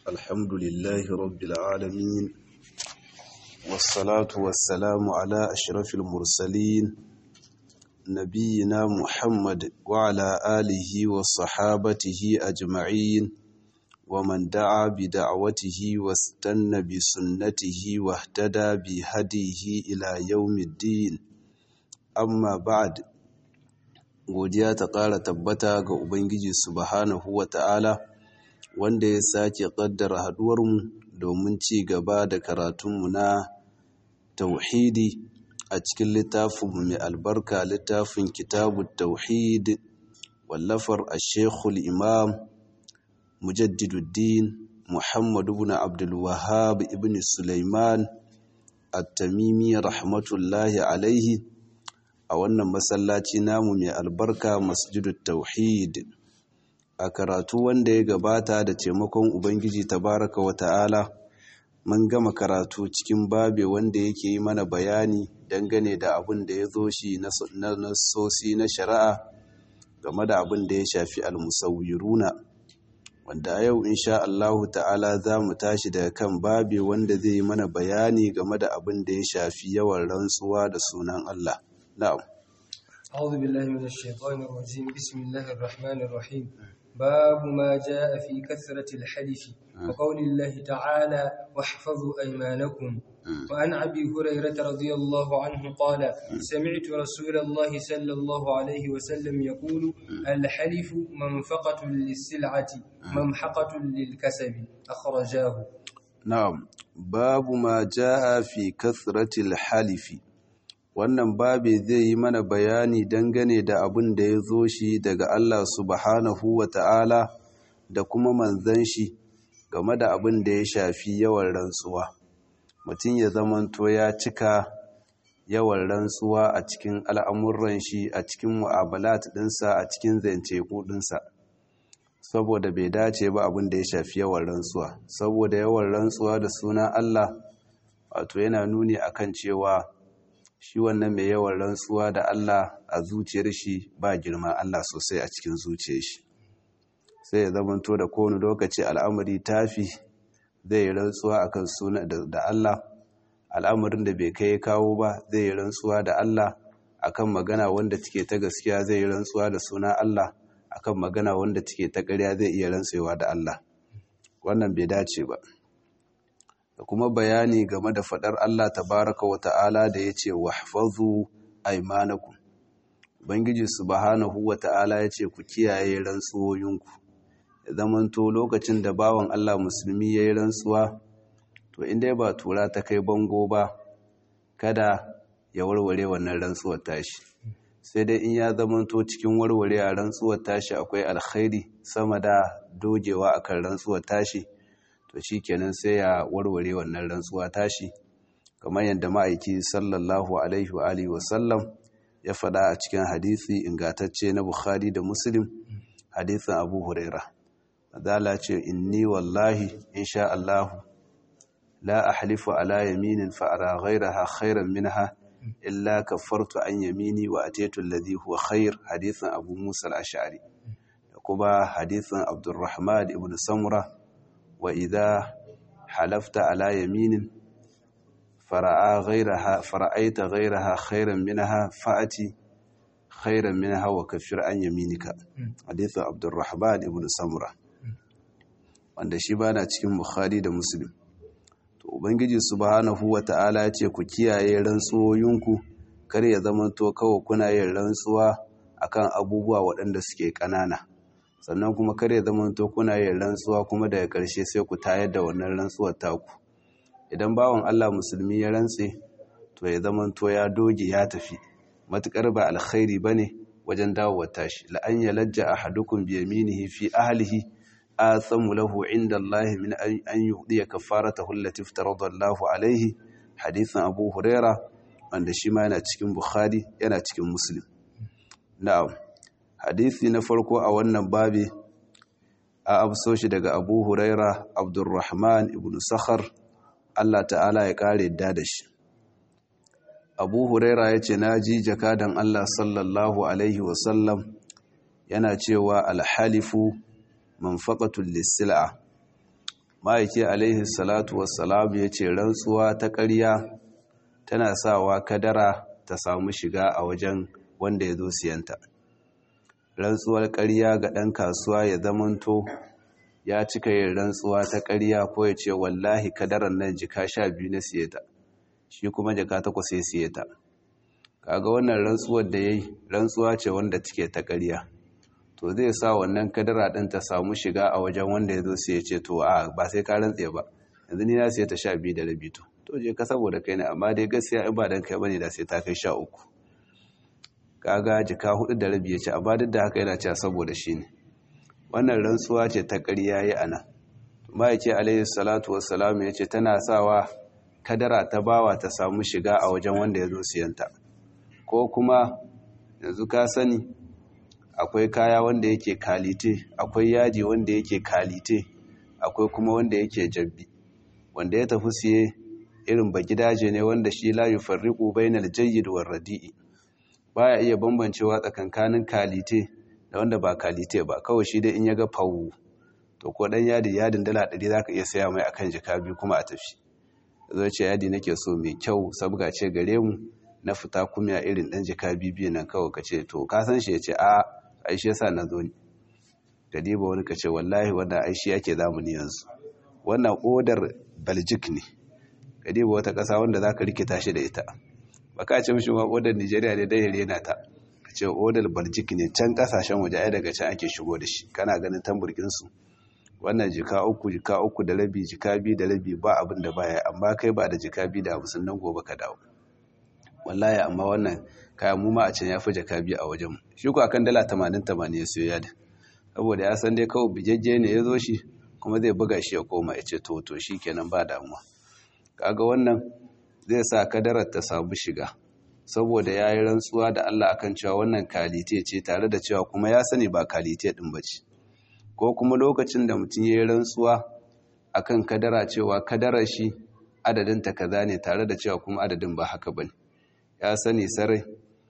الحمد لله رب العالمين والصلاة والسلام على أشرف المرسلين نبينا محمد وعلى آله وصحابته أجمعين ومن دعا بدعوته واستنى بسنته واهتدى بهديه إلى يوم الدين amma ba'ad godiya ta ƙara tabbata ga ubangiji subhanahu wa ta'ala wanda ya sake ƙaddara haduwarmu domin ci gaba da karatunmu na tauhidi a cikin littafinmu mai albarka littafin kitabu tauhid wallafar a shekul imam mujaddiduddin muhammadu ibn abdulwahab ibn sulaiman at-tamimi rahmatullahi alaihi a wannan masallaci namu mai albarka masjidut tauhid a karatu wanda ya gabata da taimakon ubangiji tabaraka wa ta'ala mun gama karatu cikin babe wanda yake yi mana bayani dangane da abin da ya zo shi na nasosi na shari'a game da abin da ya shafi almusawiruna wanda a yau insha Allahu ta'ala za mu tashi daga kan babe wanda zai yi mana bayani game da abin da ya shafi yawan rantsuwa da sunan Allah نعم أعوذ بالله من الشيطان الرجيم بسم الله الرحمن الرحيم باب ما جاء في كثرة الحلف وقول الله تعالى واحفظوا أيمانكم وعن أبي هريرة رضي الله عنه قال سمعت رسول الله صلى الله عليه وسلم يقول الحلف منفقة للسلعة ممحقة للكسب أخرجاه نعم باب ما جاء في كثرة الحلف wannan babe zai yi mana bayani dangane da abin da ya zo shi daga Allah subhanahu wa ta'ala da kuma manzan shi game da abin da ya shafi yawan rantsuwa mutum ya zamanto ya cika yawan rantsuwa a cikin al'amuran shi a cikin mu'amalat ɗinsa a cikin zance ɗinsa saboda bai dace ba abin da ya shafi yawan rantsuwa saboda yawan rantsuwa da suna Allah wato yana nuni akan cewa shi wannan mai yawan rantsuwa da Allah a zuciyar shi ba girma Allah sosai a cikin zuciyar shi sai ya zamanto da kowane lokaci al'amari tafi zai rantsuwa akan suna da Allah al'amarin da bai kai kawo ba zai rantsuwa da Allah akan magana wanda take ta gaskiya zai rantsuwa da suna Allah akan magana wanda take ta ƙarya zai iya rantsewa da Allah wannan bai dace ba da kuma bayani game da fadar Allah tabaraka wa ta'ala da ya ce wahfazu aimanakum Ubangiji subhanahu wa ta'ala ya ce ku kiyaye rantsuwoyinku ya zamanto lokacin da bawan Allah musulmi ya yi rantsuwa to inda ba tura ta kai bango ba kada ya warware wannan rantsuwar tashi sai dai in ya zamanto cikin warware a rantsuwar tashi akwai alkhairi sama da dogewa akan rantsuwar tashi to shi kenan sai ya warware wannan rantsuwa tashi kamar yadda ma'aiki sallallahu alaihi wa alihi wasallam ya faɗa a cikin hadisi ingantacce na bukhari da muslim hadisin abu huraira adala ce inni wallahi insha Allah la ahlifu ala yaminin fa ara ghayraha khairan minha illa kaffartu an yamini wa ataitu alladhi huwa khair hadisin abu musa al-ash'ari da kuma hadisin abdurrahman ibn samura وإذا حلفت على يمين فرأى غيرها فرأيت غيرها خيرا منها فأتي خيرا منها وكفر عن يمينك حديث عبد الرحمن ابن سمرة wanda shi bana cikin Bukhari da Muslim to ubangiji subhanahu wata'ala ya ce ku kiyaye rantsuwoyinku kar ya zamanto kawai kuna yin rantsuwa akan abubuwa waɗanda suke ƙanana sannan kuma kare zamanto kuna yin rantsuwa kuma daga ƙarshe sai ku tayar da wannan rantsuwar taku idan bawan Allah musulmi ya rantse to ya zamanto ya doge ya tafi matukar ba alkhairi bane wajen dawowar tashi la an yalajja ahadukum bi yaminihi fi ahlihi athamu lahu inda Allah min an yuhdiya kafaratahu allati iftarada Allah alaihi hadithan Abu Huraira wanda shi ma yana cikin Bukhari yana cikin Muslim na'am hadisi na farko a wannan babi a abso shi daga abu huraira abdurrahman ibn sakhar allah ta'ala ya kare da da shi abu huraira ya ce na ji jakadan allah sallallahu alaihi wasallam yana cewa alhalifu manfaqatul lisila ma'aiki alaihi salatu wassalam ya ce rantsuwa ta ƙarya tana sawa kadara ta samu shiga a wajen wanda ya zo siyanta rantsuwar ƙarya ga ɗan kasuwa ya zamanto ya cika yin rantsuwa ta ƙarya ko ya ce wallahi kadarar nan jika sha biyu na siye ta shi kuma jika takwas ya siye ta kaga wannan rantsuwar da ya yi rantsuwa ce wanda take ta ƙarya to zai sa wannan kadara ɗin ta samu shiga a wajen wanda ya zo siye ce to a ba sai ka rantse ba yanzu ni na siye ta sha biyu da rabi to to je ka saboda kai ne amma dai gaskiya in ba dan kai bane da sai ta kai sha uku kaga jika hudu da rabi ya ce amma duk da haka yana cewa saboda shi ne wannan rantsuwa ce ta ƙarya yi a nan ma'aiki alayhi salatu wassalam ya ce tana sawa kadara ta bawa ta samu shiga a wajen wanda ya zo siyanta ko kuma yanzu ka sani akwai kaya wanda yake kalite akwai yaji wanda yake kalite akwai kuma wanda yake jabbi wanda ya tafi siye irin ba gidaje ne wanda shi la yufarriqu bainal jayyid war radi'i baya iya bambancewa tsakankanin kalite da wanda ba kalite ba kawai shi dai in ya ga fawu to ko dan yadi yadin dala 100 zaka iya saya mai akan jika biyu kuma a tafi zo ce yadi nake so mai kyau sabga ce gare mu na fita kuma irin dan jika biyu nan kawai kace to ka san shi yace a ai shi yasa na zo ni gadiba wani kace wallahi wannan ai shi yake zamani yanzu wannan odar Belgic ne gadiba wata kasa wanda zaka rikita shi da ita baka ce mishi ma odar Nigeria ne dai rena ta ce odar Belgic ne can kasashen waje ai daga can ake shigo da shi kana ganin tamburkin su wannan jika uku jika uku da rabi jika biyu da rabi ba abin da baya amma kai ba da jika biyu da hamsin nan gobe ka dawo wallahi amma wannan kayan mu ma a can ya fi jaka biyu a wajen shi ko akan dala tamanin tamanin ya siyo yadda saboda ya san dai kawai bijejje ne ya zo shi kuma zai buga shi ya koma ya ce to to shi kenan ba damuwa kaga wannan zai sa kadarar ta samu shiga saboda ya yi rantsuwa da Allah akan cewa wannan kalite ce tare da cewa kuma ya sani ba kalite din ba ce ko kuma lokacin da mutum ya yi rantsuwa akan kadara cewa kadarar shi adadinta kaza ne tare da cewa kuma adadin ba haka bane ya sani sarai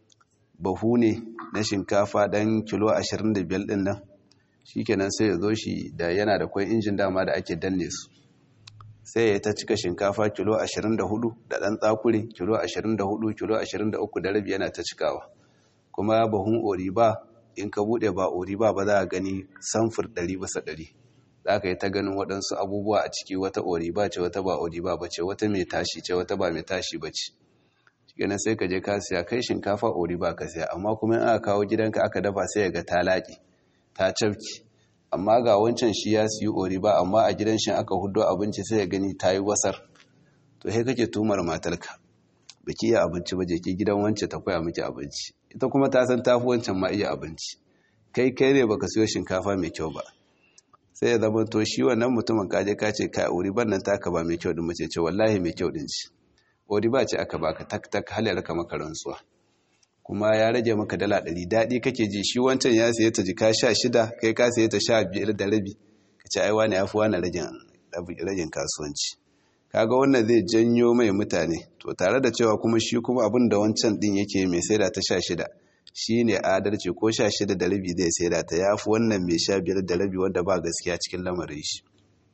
bahu ne na shinkafa dan kilo 25 din nan shikenan sai ya zo shi da yana da kwai injin dama da ake danne su sai ya ta cika shinkafa kilo 24 da dan tsakure kilo 24 kilo 23 da rabi yana ta cikawa kuma bahun oriba in ka bude ba oriba ba za a gani samfur 100 bisa 100 za ka yi ta ganin waɗansu abubuwa a ciki wata oriba ce wata ba oriba ba ce wata mai tashi ce wata ba mai tashi ba ce ganin sai ka je ka siya kai shinkafa ori ba ka siya amma kuma in aka kawo gidanka aka dafa sai ga ta laƙi ta cafki amma ga wancan shi ya siyi ori ba amma a gidan shi aka hudo abinci sai ya gani ta yi wasar to sai kake tumar matarka baki iya abinci ba je ki gidan wance ta koya miki abinci ita kuma ta san tafi wancan ma iya abinci kai kai ne baka siyo shinkafa mai kyau ba sai ya zama to shi wannan mutumin kaje ka ce ka ori ban nan taka ba mai kyau din mace ce wallahi mai kyau din ci odi ba ce aka baka tak tak halar ka maka rantsuwa kuma ya rage maka dala ɗari daɗi kake ji shi wancan ya saye ta jika sha shida kai ka saye ta sha biyar da rabi ka ce ai wani ya fi wani ragin kasuwanci kaga wannan zai janyo mai mutane to tare da cewa kuma shi kuma abin da wancan ɗin yake mai saida ta sha shida shi ne adalci ko sha shida da rabi zai saida ta ya fi wannan mai sha biyar da rabi wanda ba gaskiya cikin lamarin shi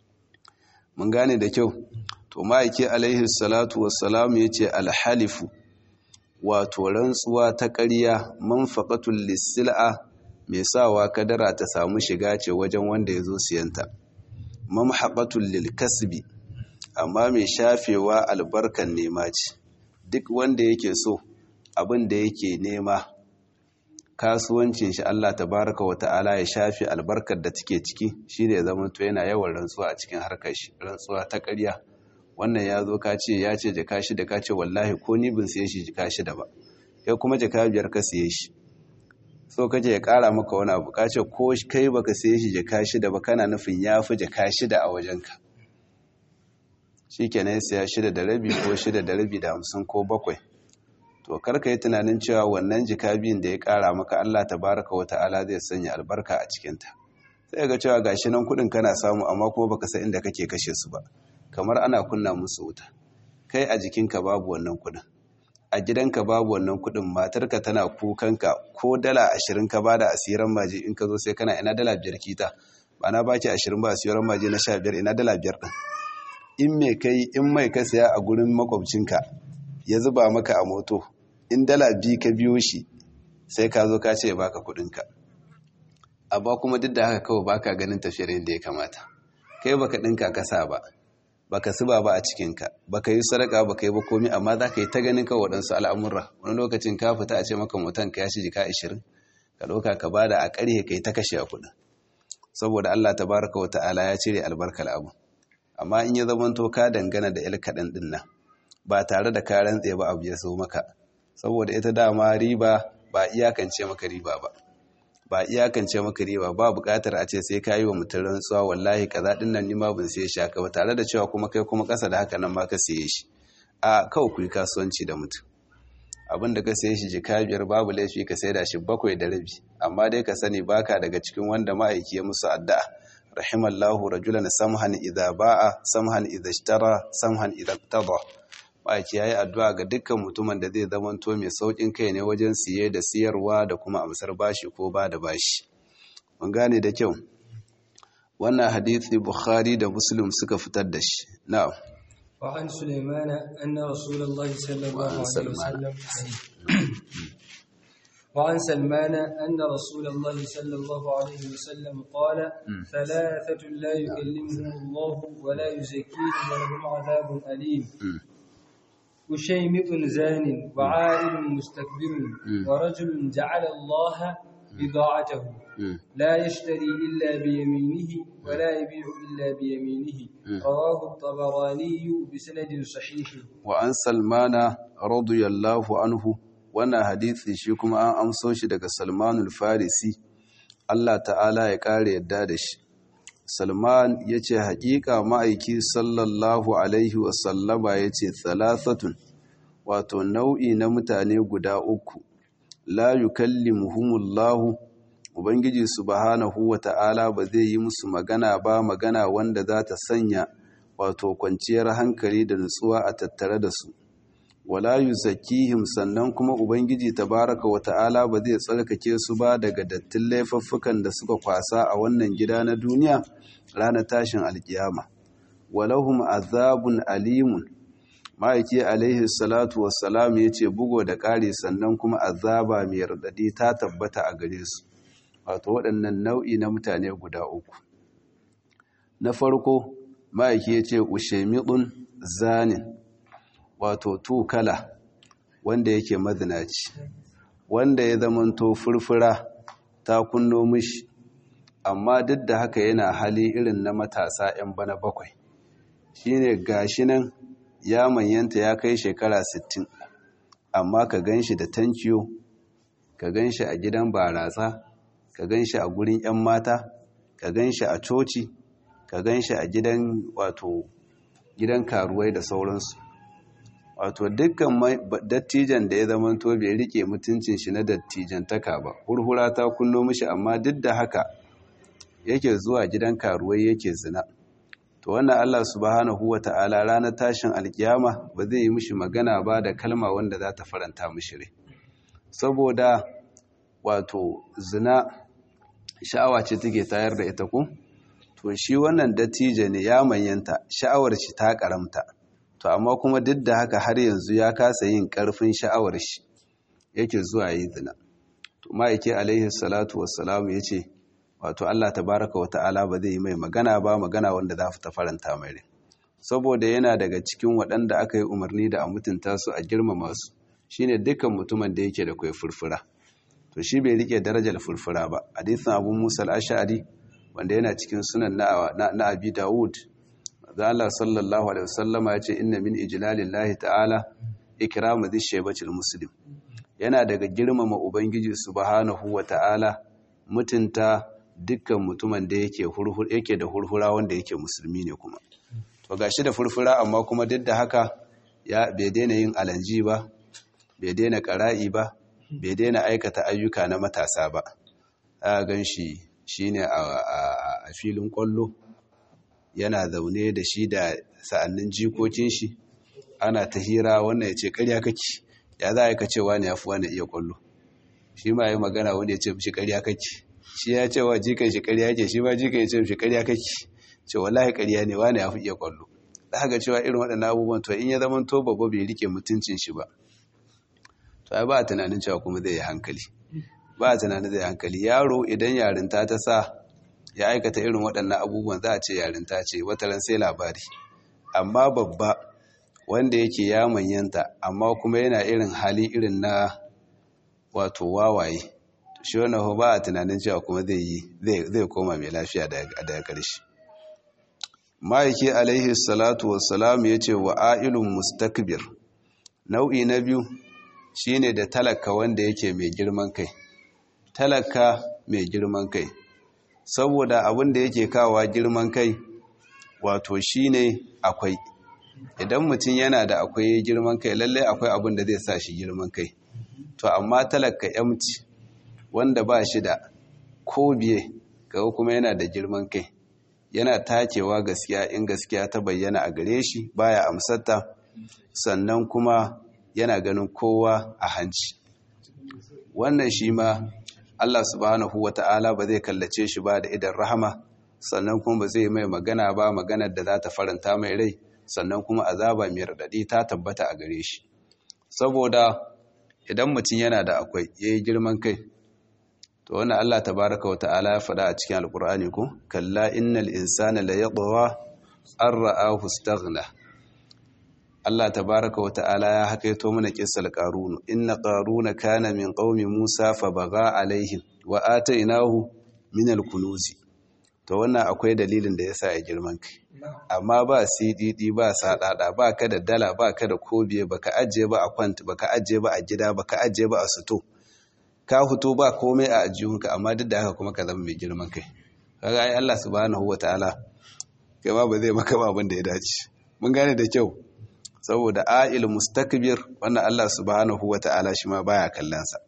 mun gane da kyau to ma'aiki alaihi salatu wassalam ya ce alhalifu wato rantsuwa ta ƙarya manfaƙatul lissil'a mai sawa kadara ta samu shiga ce wajen wanda ya zo siyanta mamhaƙatul lilkasbi amma mai shafewa albarkan nema ce duk wanda yake so abin da yake nema kasuwancin shi Allah tabaraka wa ta'ala ya shafi albarkar da take ciki shi ne ya zama to yana yawan rantsuwa a cikin harkar shi rantsuwa ta ƙarya wannan ya zo ka ce ya ce jaka shida ka ce wallahi ko ni bin siye shi jaka shida ba kai kuma jaka biyar ka siye shi so kace ya kara maka wani abu ka ce ko kai baka siye shi jaka shida ba kana nufin ya fi jaka shida a wajenka shi kenan ya siya shida da rabi ko shida da rabi da hamsin ko bakwai to karka yi tunanin cewa wannan jika biyun da ya kara maka Allah tabaraka wa ta'ala zai sanya albarka a cikinta sai ga cewa gashi nan kudin kana samu amma kuma baka san inda kake kashe su ba kamar ana kunna musu wuta kai a jikinka babu wannan kudin a gidanka babu wannan kudin matarka tana kukanka ko dala ashirin ka bada asiran maji in ka zo sai kana ina dala biyar kita ba na baki ashirin ba siyo maje na sha biyar ina dala biyar ɗin in mai kai in mai ka saya a gurin makwabcinka ya zuba maka a moto in dala biyu ka biyo shi sai ka zo ka ce baka kuɗinka amma kuma duk da haka kawai baka ganin tafiyar yadda ya kamata kai baka ɗinka kasa ba baka suba ba a cikinka baka yi sadaka baka yi ba komi amma za ka yi ta ganin kawai waɗansu al'amurra wani lokacin ka fita a ce maka mutan ka ya shi jika ashirin ka ɗauka ka bada a ƙarhe ka yi ta kashe a kuɗin saboda Allah tabaraka wa ta'ala ya cire albarkar abu amma in ya zamanto ka dangana da il kaɗan ɗin nan ba tare da ka rantse ba abu ya so maka saboda ita dama riba ba iyakance maka riba ba ba iyakance maka riba ba buƙatar a ce sai ka yi wa mutum rantsuwa wallahi kaza ɗin nan nima ban siye shi haka ba tare da cewa kuma kai kuma ƙasa da haka nan ma ka siye shi a kawai ku yi kasuwanci da mutum abin da ka siye shi jika biyar babu laifi ka sai da shi bakwai da rabi amma dai ka sani baka daga cikin wanda ma'aiki ya musu addu'a rahimallahu rajulan samhan idza ba'a samhan idza ishtara samhan idza tada ma'aiki yayi addu'a ga dukkan mutumin da zai zamanto mai saukin kai ne wajen siye da siyarwa da kuma amsar bashi ko ba da bashi mun gane da kyau wannan hadisi bukhari da muslim suka fitar da shi na'am وعن سليمان أن رسول الله صلى الله عليه وسلم وعن سلمان أن رسول الله صلى الله عليه وسلم قال ثلاثة لا يكلمهم الله ولا يزكيهم ولهم عذاب أليم وشيمط زان وعائل مستكبر ورجل جعل الله بضاعته لا يشتري إلا بيمينه ولا يبيع إلا بيمينه رواه الطبراني بسند صحيح وعن سلمان رضي الله عنه wannan hadisi shi kuma an amso shi daga Salmanul Farisi Allah ta'ala ya kare yadda da shi Salman ya ce haƙiƙa ma'aiki sallallahu alaihi wasallama ya ce thalathatun wato nau'i na mutane guda uku la yukallimuhumullahu ubangiji subhanahu wata'ala ba zai yi musu magana ba magana wanda za ta sanya wato kwanciyar hankali da nutsuwa a tattare da su wala yuzakkihim sannan kuma ubangiji tabaraka wata'ala ba zai tsarkake su ba daga dattin laifuffukan da suka kwasa a wannan gida na duniya ranar tashin alkiyama walahum azabun alimun ma'aiki alaihi salatu wassalam ya ce bugo da ƙari sannan kuma azaba mai radadi ta tabbata a gare su wato waɗannan nau'i na mutane guda uku na farko ma'aiki ya ce ushemidun zanin wato tukala wanda yake mazinaci wanda ya zamanto furfura ta kunno mishi amma duk da haka yana hali irin na matasa 'yan bana bakwai shine gashi nan ya manyanta ya kai shekara 60 amma ka gan shi da tankiyo ka gan shi a gidan baratsa ka gan shi a gurin 'yan mata ka gan shi a coci ka gan shi a gidan wato gidan karuwai da sauransu wato dukkan dattijan da ya zama to bai rike mutuncin shi na dattijantaka ba hurhura ta kunno mishi amma duk da haka yake zuwa gidan karuwai yake zina to wannan Allah subhanahu wata'ala ranar tashin alkiyama ba zai yi mishi magana ba da kalma wanda za ta faranta mishi rai saboda wato zina sha'awa ce take tayar da ita ku to shi wannan dattijo ne ya manyanta sha'awar shi ta karamta to amma kuma duk da haka har yanzu ya kasa yin karfin sha'awar shi yake zuwa yi zina to ma'aike alaihi salatu wassalamu yace wato Allah tabaraka wata'ala ba zai yi mai magana ba magana wanda za ta faranta mai rai saboda yana daga cikin waɗanda aka yi umarni da a mutunta su a girmama su shine dukkan mutumin da yake da kai furfura to shi bai rike darajar furfura ba hadisin Abu Musa al-Ash'ari wanda yana cikin sunan na, na, Abi Dawud da Allah sallallahu alaihi wasallama ya ce inna min ijlalillahi ta'ala ikramu dhishaybatil muslim yana daga girmama ubangiji subhanahu wa ta'ala mutunta dukkan mutumin da yake hurhur yake da hurhura wanda yake musulmi ne kuma to gashi da furfura amma kuma duk da haka ya bai daina yin alanji ba bai daina qara'i ba bai daina aikata ayyuka na matasa ba a ganshi shine a filin kwallo yana zaune da shi da sa'annin jikokin shi ana ta hira wannan ya ce ƙarya kake ya za a yi ka cewa ne ya fi wani iya kwallo shi ma yi magana wanda ya ce shi ƙarya kake shi ya ce wa jikan shi ƙarya ke shi ma jikan ya ce shi ƙarya kake ce wallahi ƙarya ne wani ya fi iya kwallo da haka cewa irin waɗannan abubuwan to in ya zama to babba bai rike mutuncin shi ba to ai ba a tunanin cewa kuma zai yi hankali ba a tunanin zai yi hankali yaro idan yarinta ta sa ya aikata irin waɗannan abubuwan za a ce yarinta ce wataran sai labari amma babba wanda yake ya manyanta amma kuma yana irin hali irin na wato wawaye shi wannan ba a tunanin cewa kuma zai yi zai koma mai lafiya daga ƙarshe ma'aiki alaihi salatu wassalam ya ce wa a'ilun mustakbir nau'i na biyu shine da talaka wanda yake mai girman kai talaka mai girman kai saboda abin da yake kawa girman kai wato shine akwai idan mutum yana da akwai girman kai lallai akwai abin da zai sa shi girman kai to amma talaka yamci wanda ba shi da ko biye kaga kuma yana da girman kai yana takewa gaskiya in gaskiya ta bayyana a gare shi baya amsarta sannan kuma yana ganin kowa a hanci wannan shi ma Allah subhanahu wata'ala ba zai kallace shi ba da idan rahama sannan kuma ba zai mai magana ba maganar da za ta faranta mai rai sannan kuma azaba mai radadi ta tabbata a gare shi saboda idan mutum yana da akwai yayi girman kai to wannan Allah tabaraka wata'ala ya faɗa a cikin alkur'ani ko kalla innal insana la yadwa an ra'ahu istaghna Allah tabaraka wata'ala ya hakaito mana kissal qarun inna qaruna kana min qaumi musa fa baga alaihim wa atainahu min alkunuzi to wannan akwai dalilin da yasa ya girman kai amma ba CDD ba sadada ba ka da dala ba ka da kobiye baka ajiye ba a kwant baka ajiye ba a gida baka ajiye ba a suto ka fito ba komai a ajiyunka amma duk da haka kuma ka zama mai girman kai kaga ai Allah subhanahu wataala kai ma ba zai maka ba abin da ya dace mun gane da kyau saboda a'il mustakbir wannan Allah subhanahu wataala shi ma baya kallon sa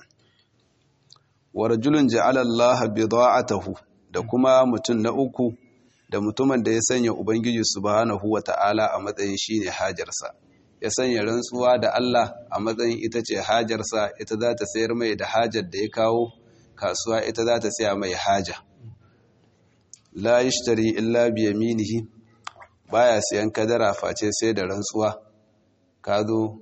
wa rajulun ja'ala Allah bida'atahu da kuma mutum na uku da mutumin da ya sanya ubangiji subhanahu wataala a matsayin shine hajarsa ya sanya rantsuwa da Allah a matsayin ita ce hajarsa ita za ta sayar mai da hajar da ya kawo kasuwa ita za ta saya mai haja la yishtari illa bi yaminihi baya siyan kadara face sai da rantsuwa ka zo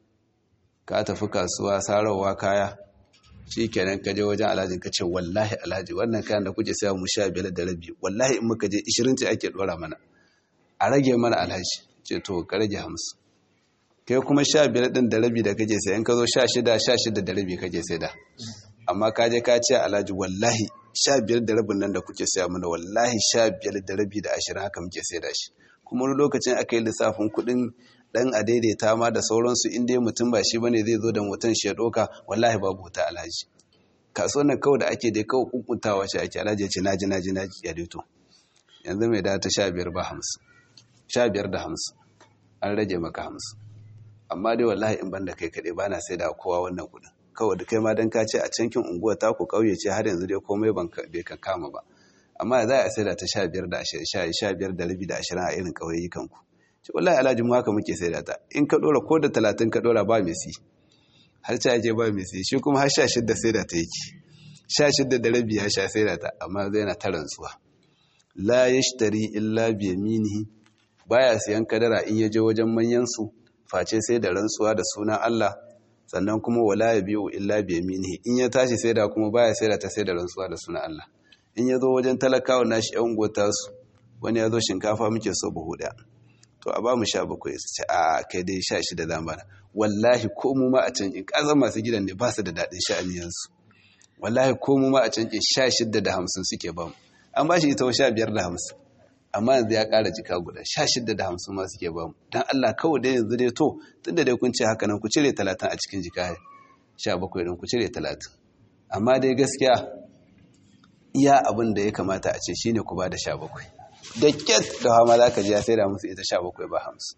ka tafi kasuwa sarawa kaya shikenan ka je wajen alhaji ka ce wallahi alhaji wannan kayan da kuke saya mu sha biyar da rabi wallahi in muka je 20 ce ake dora mana a rage mana alhaji ce to ka rage 50 kai kuma sha biyar ɗin da rabi da kake sai in ka zo sha shida sha shida da rabi kake sai da amma ka je ka ce alhaji wallahi sha biyar da rabin nan da kuke saya mana wallahi sha biyar da rabi da ashirin haka muke sai da shi kuma wani lokacin aka yi lissafin kuɗin ɗan a daidaita ma da sauransu in dai mutum ba shi bane zai zo da mutum shi ya ɗauka wallahi babu wuta alhaji kasuwan nan kawai da ake dai kawai kunkuntawa shi ake alhaji ya ce naji naji naji ya daito yanzu mai da ta sha biyar ba hamsin sha biyar da hamsin an rage maka hamsin amma dai wallahi in banda kai kaɗai ba na sai da kowa wannan kuɗin kawai da kai ma don ka ce a cankin unguwa ta ku ƙauye ce har yanzu dai komai bai kan kama ba amma za a sai da ta sha biyar da ashirin sha biyar da rabi da ashirin a irin ƙauyayyukan ku ce wallahi alhaji mu haka muke sai da ta in ka ɗora ko da talatin ka ɗora ba mai si har ce ake ba mai si shi kuma har sha shidda sai da ta yake sha shidda da rabi ya sha sai da ta amma zai na ta rantsuwa la yashtari illa bi yaminihi baya siyan kadara in ya je wajen manyan su face sai da rantsuwa da sunan Allah sannan kuma wala ya biyu illa bi yaminihi in ya tashi sai da kuma baya sai da ta sai da rantsuwa da sunan Allah in ya zo wajen talakawa nashi yan gota su wani ya zo shinkafa muke so buhu daya to a ba mu sha bakwai su ce a kai dai sha shida da mana wallahi ko mu ma a can in kazan masu gidan ne ba su da daɗin sha'aniyansu wallahi ko mu ma a can in sha shida da hamsin suke ba mu an ba shi ita wa sha biyar da hamsin amma yanzu ya ƙara jika guda sha shida da hamsin ma suke ba mu don Allah kawai dai yanzu dai to tun da dai kun ce haka nan ku cire talatin a cikin jika sha bakwai ɗin ku cire talatin amma dai gaskiya iya abin da ya kamata a ce shine ku ba da sha bakwai da kyat da hama za ka ji ya sai da musu ita sha bakwai ba hamsin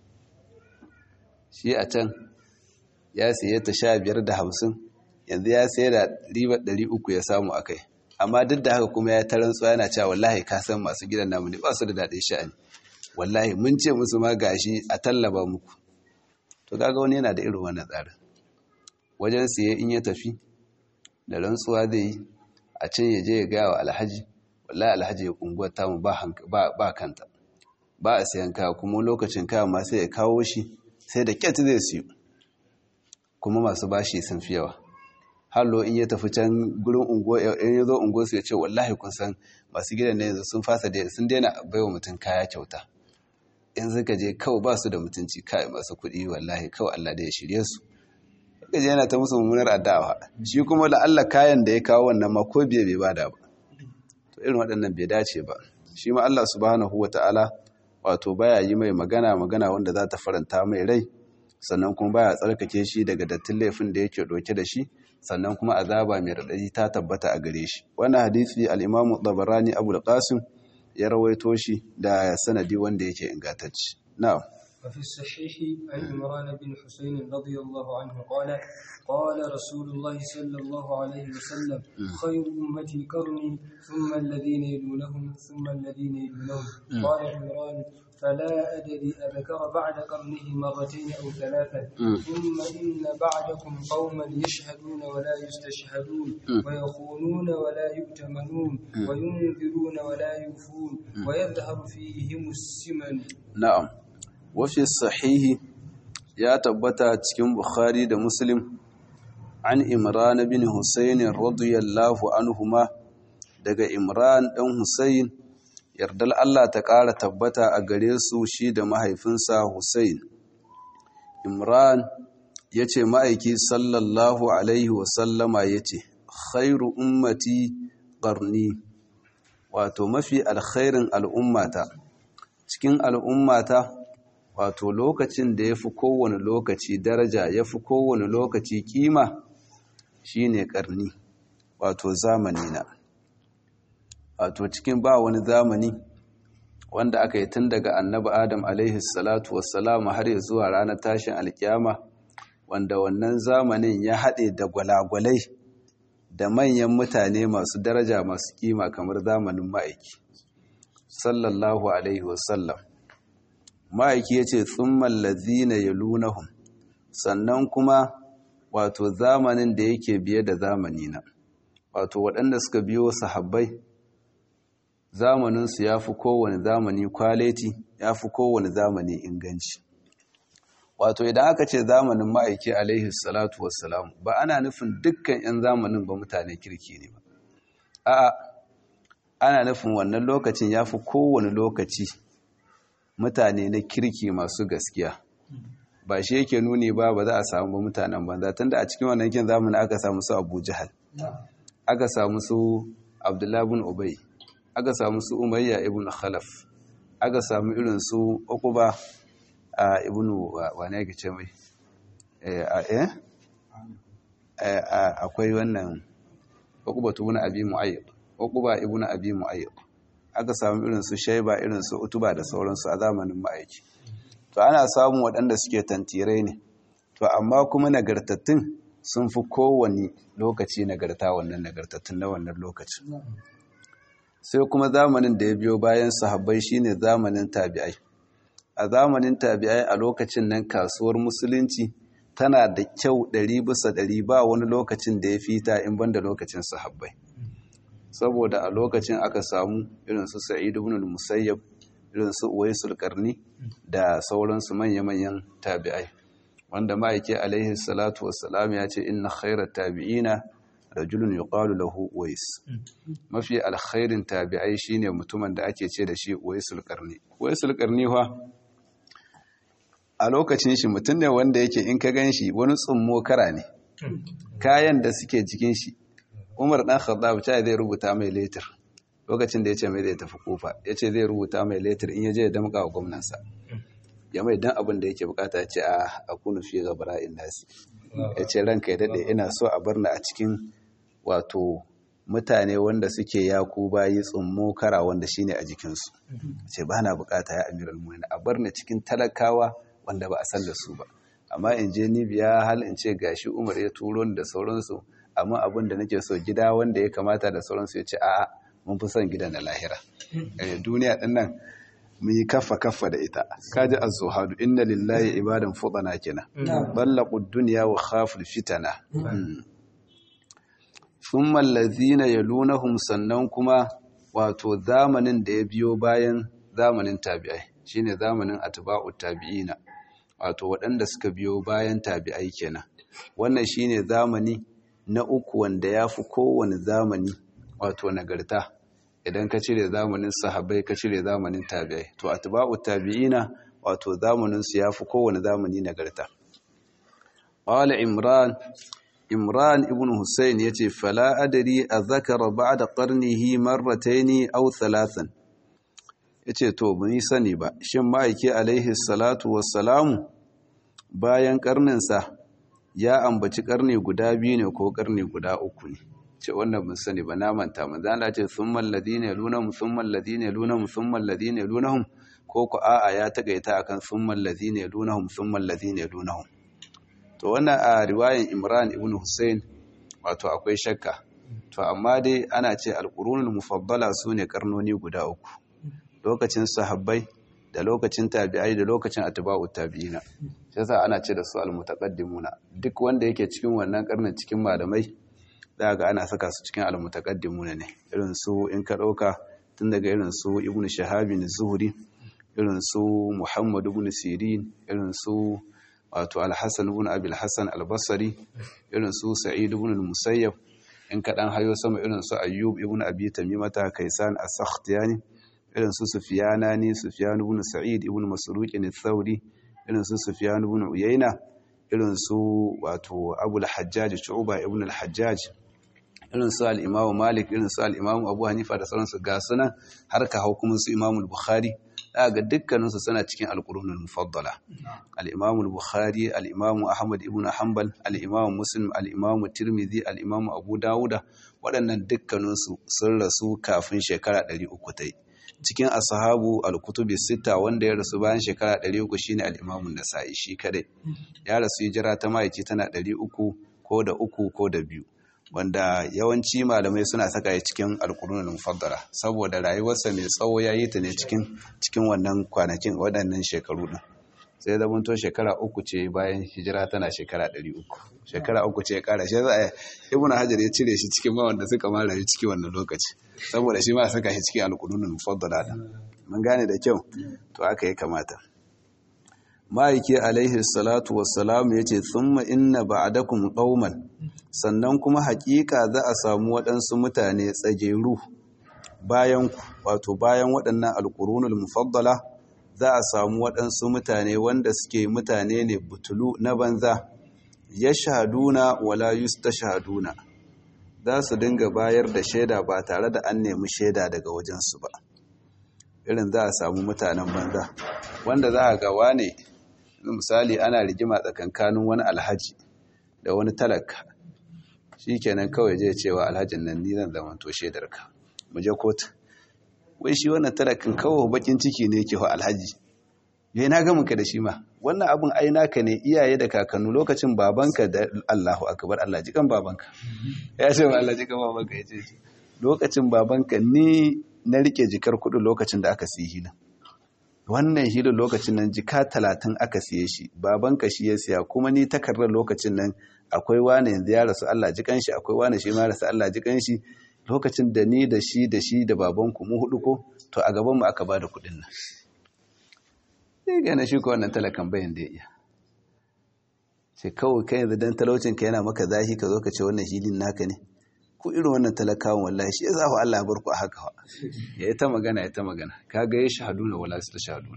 shi a can ya siye ta sha biyar da hamsin yanzu ya sai da ribar ɗari uku ya samu a kai amma duk da haka kuma ya taron tsuwa yana cewa wallahi ka san masu gidan namu ne ba su da daɗin sha'ani wallahi mun ce musu ma gashi a tallaba muku to kaga wani yana da irin wannan tsarin wajen siye in ya tafi da rantsuwa zai yi a can ya je ya gaya wa alhaji wallahi alhaji ya unguwar tamu ba kanta ba a sayan kaya kuma lokacin kaya ma sai ya kawo shi sai da kyat zai siyo kuma masu bashi sun fi yawa hallo in ya tafi can gurin unguwa in ya zo unguwa su ya ce wallahi kun san masu gidan ne yanzu sun fasa da sun daina baiwa mutum kaya kyauta in suka je kawai ba su da mutunci kai masu kuɗi wallahi kawai Allah da ya shirye su suka je yana ta musu mummunar addawa shi kuma da Allah kayan da ya kawo wannan ma ko biye bai bada ba to irin waɗannan bai dace ba shi ma Allah subhanahu wataala wato baya yi mai magana magana wanda za ta faranta mai rai sannan kuma baya tsarkake shi daga dattin laifin da yake ɗauke da shi sannan kuma azaba mai raɗaɗi ta tabbata a gare shi wannan hadisi al-Imam Tabarani Abu al-Qasim ya rawaito shi da sanadi wanda yake ingantacce na'am وفي الصحيح عن عمران بن حسين رضي الله عنه قال قال رسول الله صلى الله عليه وسلم خير أمتي قرني ثم الذين يلونهم ثم الذين يلونهم قال عمران فلا أدري أذكر بعد قرنه مرتين أو ثلاثا ثم إن بعدكم قوما يشهدون ولا يستشهدون ويخونون ولا يؤتمنون وينذرون ولا يوفون ويظهر فيهم السمن na'am wafi sahihi ya tabbata cikin bukhari da muslim an imran bin husayn radiyallahu anhuma daga imran dan husayn yardal Allah ta ƙara tabbata a gare su shi da mahaifinsa husayn imran yace ma'aiki sallallahu alaihi wasallama yace khairu ummati qarni wato mafi alkhairin al'ummata cikin al'ummata wato lokacin da ya fi kowane lokaci daraja ya fi kowane lokaci kima shine karni wato zamani na wato cikin ba wani zamani wanda aka yi tun daga annabi adam alaihi salatu wassalamu har ya zuwa ranar tashin alkiyama wanda wannan zamanin ya haɗe da gwalagwalai da manyan mutane masu daraja masu kima kamar zamanin ma'aiki sallallahu alaihi wasallam ma'aiki ya ce tsumman lazina ya lunahun sannan kuma wato zamanin da yake biye da zamani na wato waɗanda suka biyo sahabbai zamaninsu ya fi kowane zamani kwaleti ya fi kowane zamani inganci wato idan aka ce zamanin ma'aiki alaihi salatu wassalam ba ana nufin dukkan 'yan zamanin ba mutane kirki ne ba a'a ana nufin wannan lokacin ya fi kowane lokaci mutane na kirki masu gaskiya ba shi yake nuni ba ba za a samu ba mutanen banza tunda a cikin wannan kin zamanin aka samu su abu jihal aka samu su abdullahi bin ubay aka samu su umayya ibn khalaf aka samu irin su uquba a ibn wane yake ce mai eh akwai wannan uquba ibn abi mu'ayyib uquba ibn abi mu'ayyib aka samu irin su shaiba irin su utuba da sauransu a zamanin ma'aiki to ana samun waɗanda suke tantirai ne to amma kuma nagartattun sun fi kowane lokaci nagarta wannan nagartattun na wannan lokacin sai kuma zamanin da ya biyo bayan sahabbai shine zamanin tabi'ai a zamanin tabi'ai a lokacin nan kasuwar musulunci tana da kyau ɗari bisa ɗari ba wani lokacin da ya fita in banda lokacin sahabbai saboda a lokacin aka samu irin su sa'id ibn al-musayyab irin su uwaisul qarni da sauransu manya-manyan tabi'ai wanda ma'aiki alaihi salatu wassalam ya ce inna khairat tabi'ina rajulun yuqalu lahu uwais mafi alkhairin tabi'ai shine mutumin da ake ce da shi uwaisul qarni uwaisul qarni fa a lokacin shi mutum ne wanda yake in ka ganshi wani tsummo kara ne kayan da suke jikin shi Umar dan Khattab ta zai rubuta mai letter lokacin da yace mai zai tafi kofa yace zai rubuta mai letter in yaje ya damka wa gwamnansa ya mai dan abin da yake bukata ya ce a akunu fi ghabra'in nasi yace ranka ya dade ina so a barna a cikin wato mutane wanda suke yaku bayi tsummo kara wanda shine a jikinsu ce ba na bukata ya amiral mu'minin a barna cikin talakawa wanda ba a san da su ba amma in je ni biya hal in ce gashi Umar ya turo ni da sauransu amma abin da nake so gida wanda ya kamata da sauransu ya ce a'a mun fi son gida na lahira duniya din nan mun yi kaffa kaffa da ita kaji az-zuhadu inna lillahi ibadan fudana kenan ballaqu dunya wa khaful fitana thumma allazina yalunahum sannan kuma wato zamanin da ya biyo bayan zamanin tabi'ai shine zamanin atba'u tabi'ina wato waɗanda suka biyo bayan tabi'ai kenan wannan shine zamani na uku wanda ya fi kowane zamani wato nagarta idan ka cire zamanin sahabbai ka cire zamanin tabi'ai to atba'u tabi'ina wato zamanin su yafi kowane zamani nagarta qala imran imran ibn husayn yace fala adri azkara ba'da qarnihi marratayn aw thalathan yace to bani sani ba shin ma'aiki alaihi salatu wassalamu bayan karnin sa ya ambaci karni guda biyu ne ko karni guda uku ne ce wannan mun sani ba na manta manzo Allah ce summal ladina yalunhum summal ladina yalunhum summal ladina yalunhum ko ku a'a ya tagaita akan summal ladina yalunhum summal ladina yalunhum to wannan a riwayan Imran ibn Hussein wato akwai shakka to amma dai ana ce alqurunul mufaddala sune karnoni guda uku lokacin sahabbai da lokacin tabi'ai da lokacin atba'ut tabi'ina sai yasa ana ce da su almutaqaddimuna duk wanda yake cikin wannan karnin cikin malamai za ga ana saka su cikin almutaqaddimuna ne irin su in ka dauka tun daga irin su ibnu shahabin zuhri irin su muhammad ibn sirin irin su wato al-hasan ibn abi al-hasan al-basri irin su sa'id ibn al-musayyab in ka dan hayo sama irin su ayyub ibn abi tamimata kaisan as-sakhtiyani irin su sufyanani sufyan ibn sa'id ibn masruq al-thawri irin su sufyan ibn uyayna irin su wato abul hajjaj shu'ba ibn al-hajjaj irin su al-imamu malik irin su al-imamu abu hanifa da sauransu ga sunan har ka hau kuma su imamu al-bukhari ga dukkaninsu suna cikin al-qurunul mufaddala al-imamu al-bukhari al-imamu ahmad ibn hanbal al-imamu muslim al-imamu tirmidhi al-imamu abu dawuda waɗannan dukkaninsu sun rasu kafin shekara 300 ta yi cikin ashabu al-kutubi sita wanda ya rasu bayan shekara 300 shine al-imamu nasa'i shi kadai ya rasu hijira ta maici tana 300 ko da uku ko da biyu wanda yawanci malamai suna saka ya cikin alkurunul mufaddala saboda rayuwarsa mai tsawo ya yi ta ne cikin cikin wannan kwanakin waɗannan shekaru din sai da to shekara uku ce bayan hijira tana shekara 300 shekara uku ce ya kara shi za a ibn hajar ya cire shi cikin ma wanda suka ma rayu cikin wannan lokaci saboda shi ma saka shi cikin alkurunul mufaddala din mun gane da kyau to aka yi kamata ma'aiki alaihi salatu wassalam ya ce tsumma inna ba'adakum qauman sannan kuma haƙiƙa za a samu waɗansu mutane tsageru bayan wato bayan waɗannan alƙurunul mufaddala za a samu waɗansu mutane wanda suke mutane ne butulu na banza ya shahaduna wala yustashhaduna za su dinga bayar da shaida ba tare da an nemi shaida daga wajensu ba irin za a samu mutanen banza wanda za a ga wane misali ana rigima tsakankanin wani alhaji da wani talaka shi kenan kawai zai cewa alhajin nan ni zan zamanto shaidarka mu je kotu wai shi wannan talakin kawai bakin ciki ne yake wa alhaji yayi na ga muka da shi ma wannan abun ai naka ne iyaye da kakannu lokacin babanka da Allahu akbar Allah jikan babanka ya ce wa Allah jikan babanka ya ce lokacin babanka ni na rike jikar kudu lokacin da aka siyi hilin wannan hilin lokacin nan jika talatin aka siye shi babanka shi ya siya kuma ni takardar lokacin nan akwai wane yanzu ya rasu Allah jikan shi akwai wane shi ma rasu Allah jikan shi lokacin da ni da shi da shi da babanku mu hudu ko to a gaban mu aka bada kudin nan sai ga na shi ko wannan talakan bayan da ya iya sai kawai kai yanzu dan talaucin ka yana maka zahi ka zo ka ce wannan hilin naka ne ku irin wannan talakawan wallahi shi yasa fa Allah ya bar ku a haka fa ya yi ta magana ya ta magana kaga ya shahaduna wala su ta shahaduna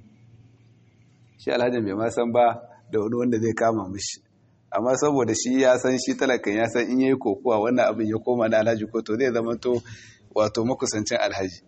shi alhajin bai ma san ba da wani wanda zai kama mishi amma saboda shi ya san shi talakan ya san in yayi kokuwa wannan abin ya koma na alhaji ko to zai zama to wato makusancin alhaji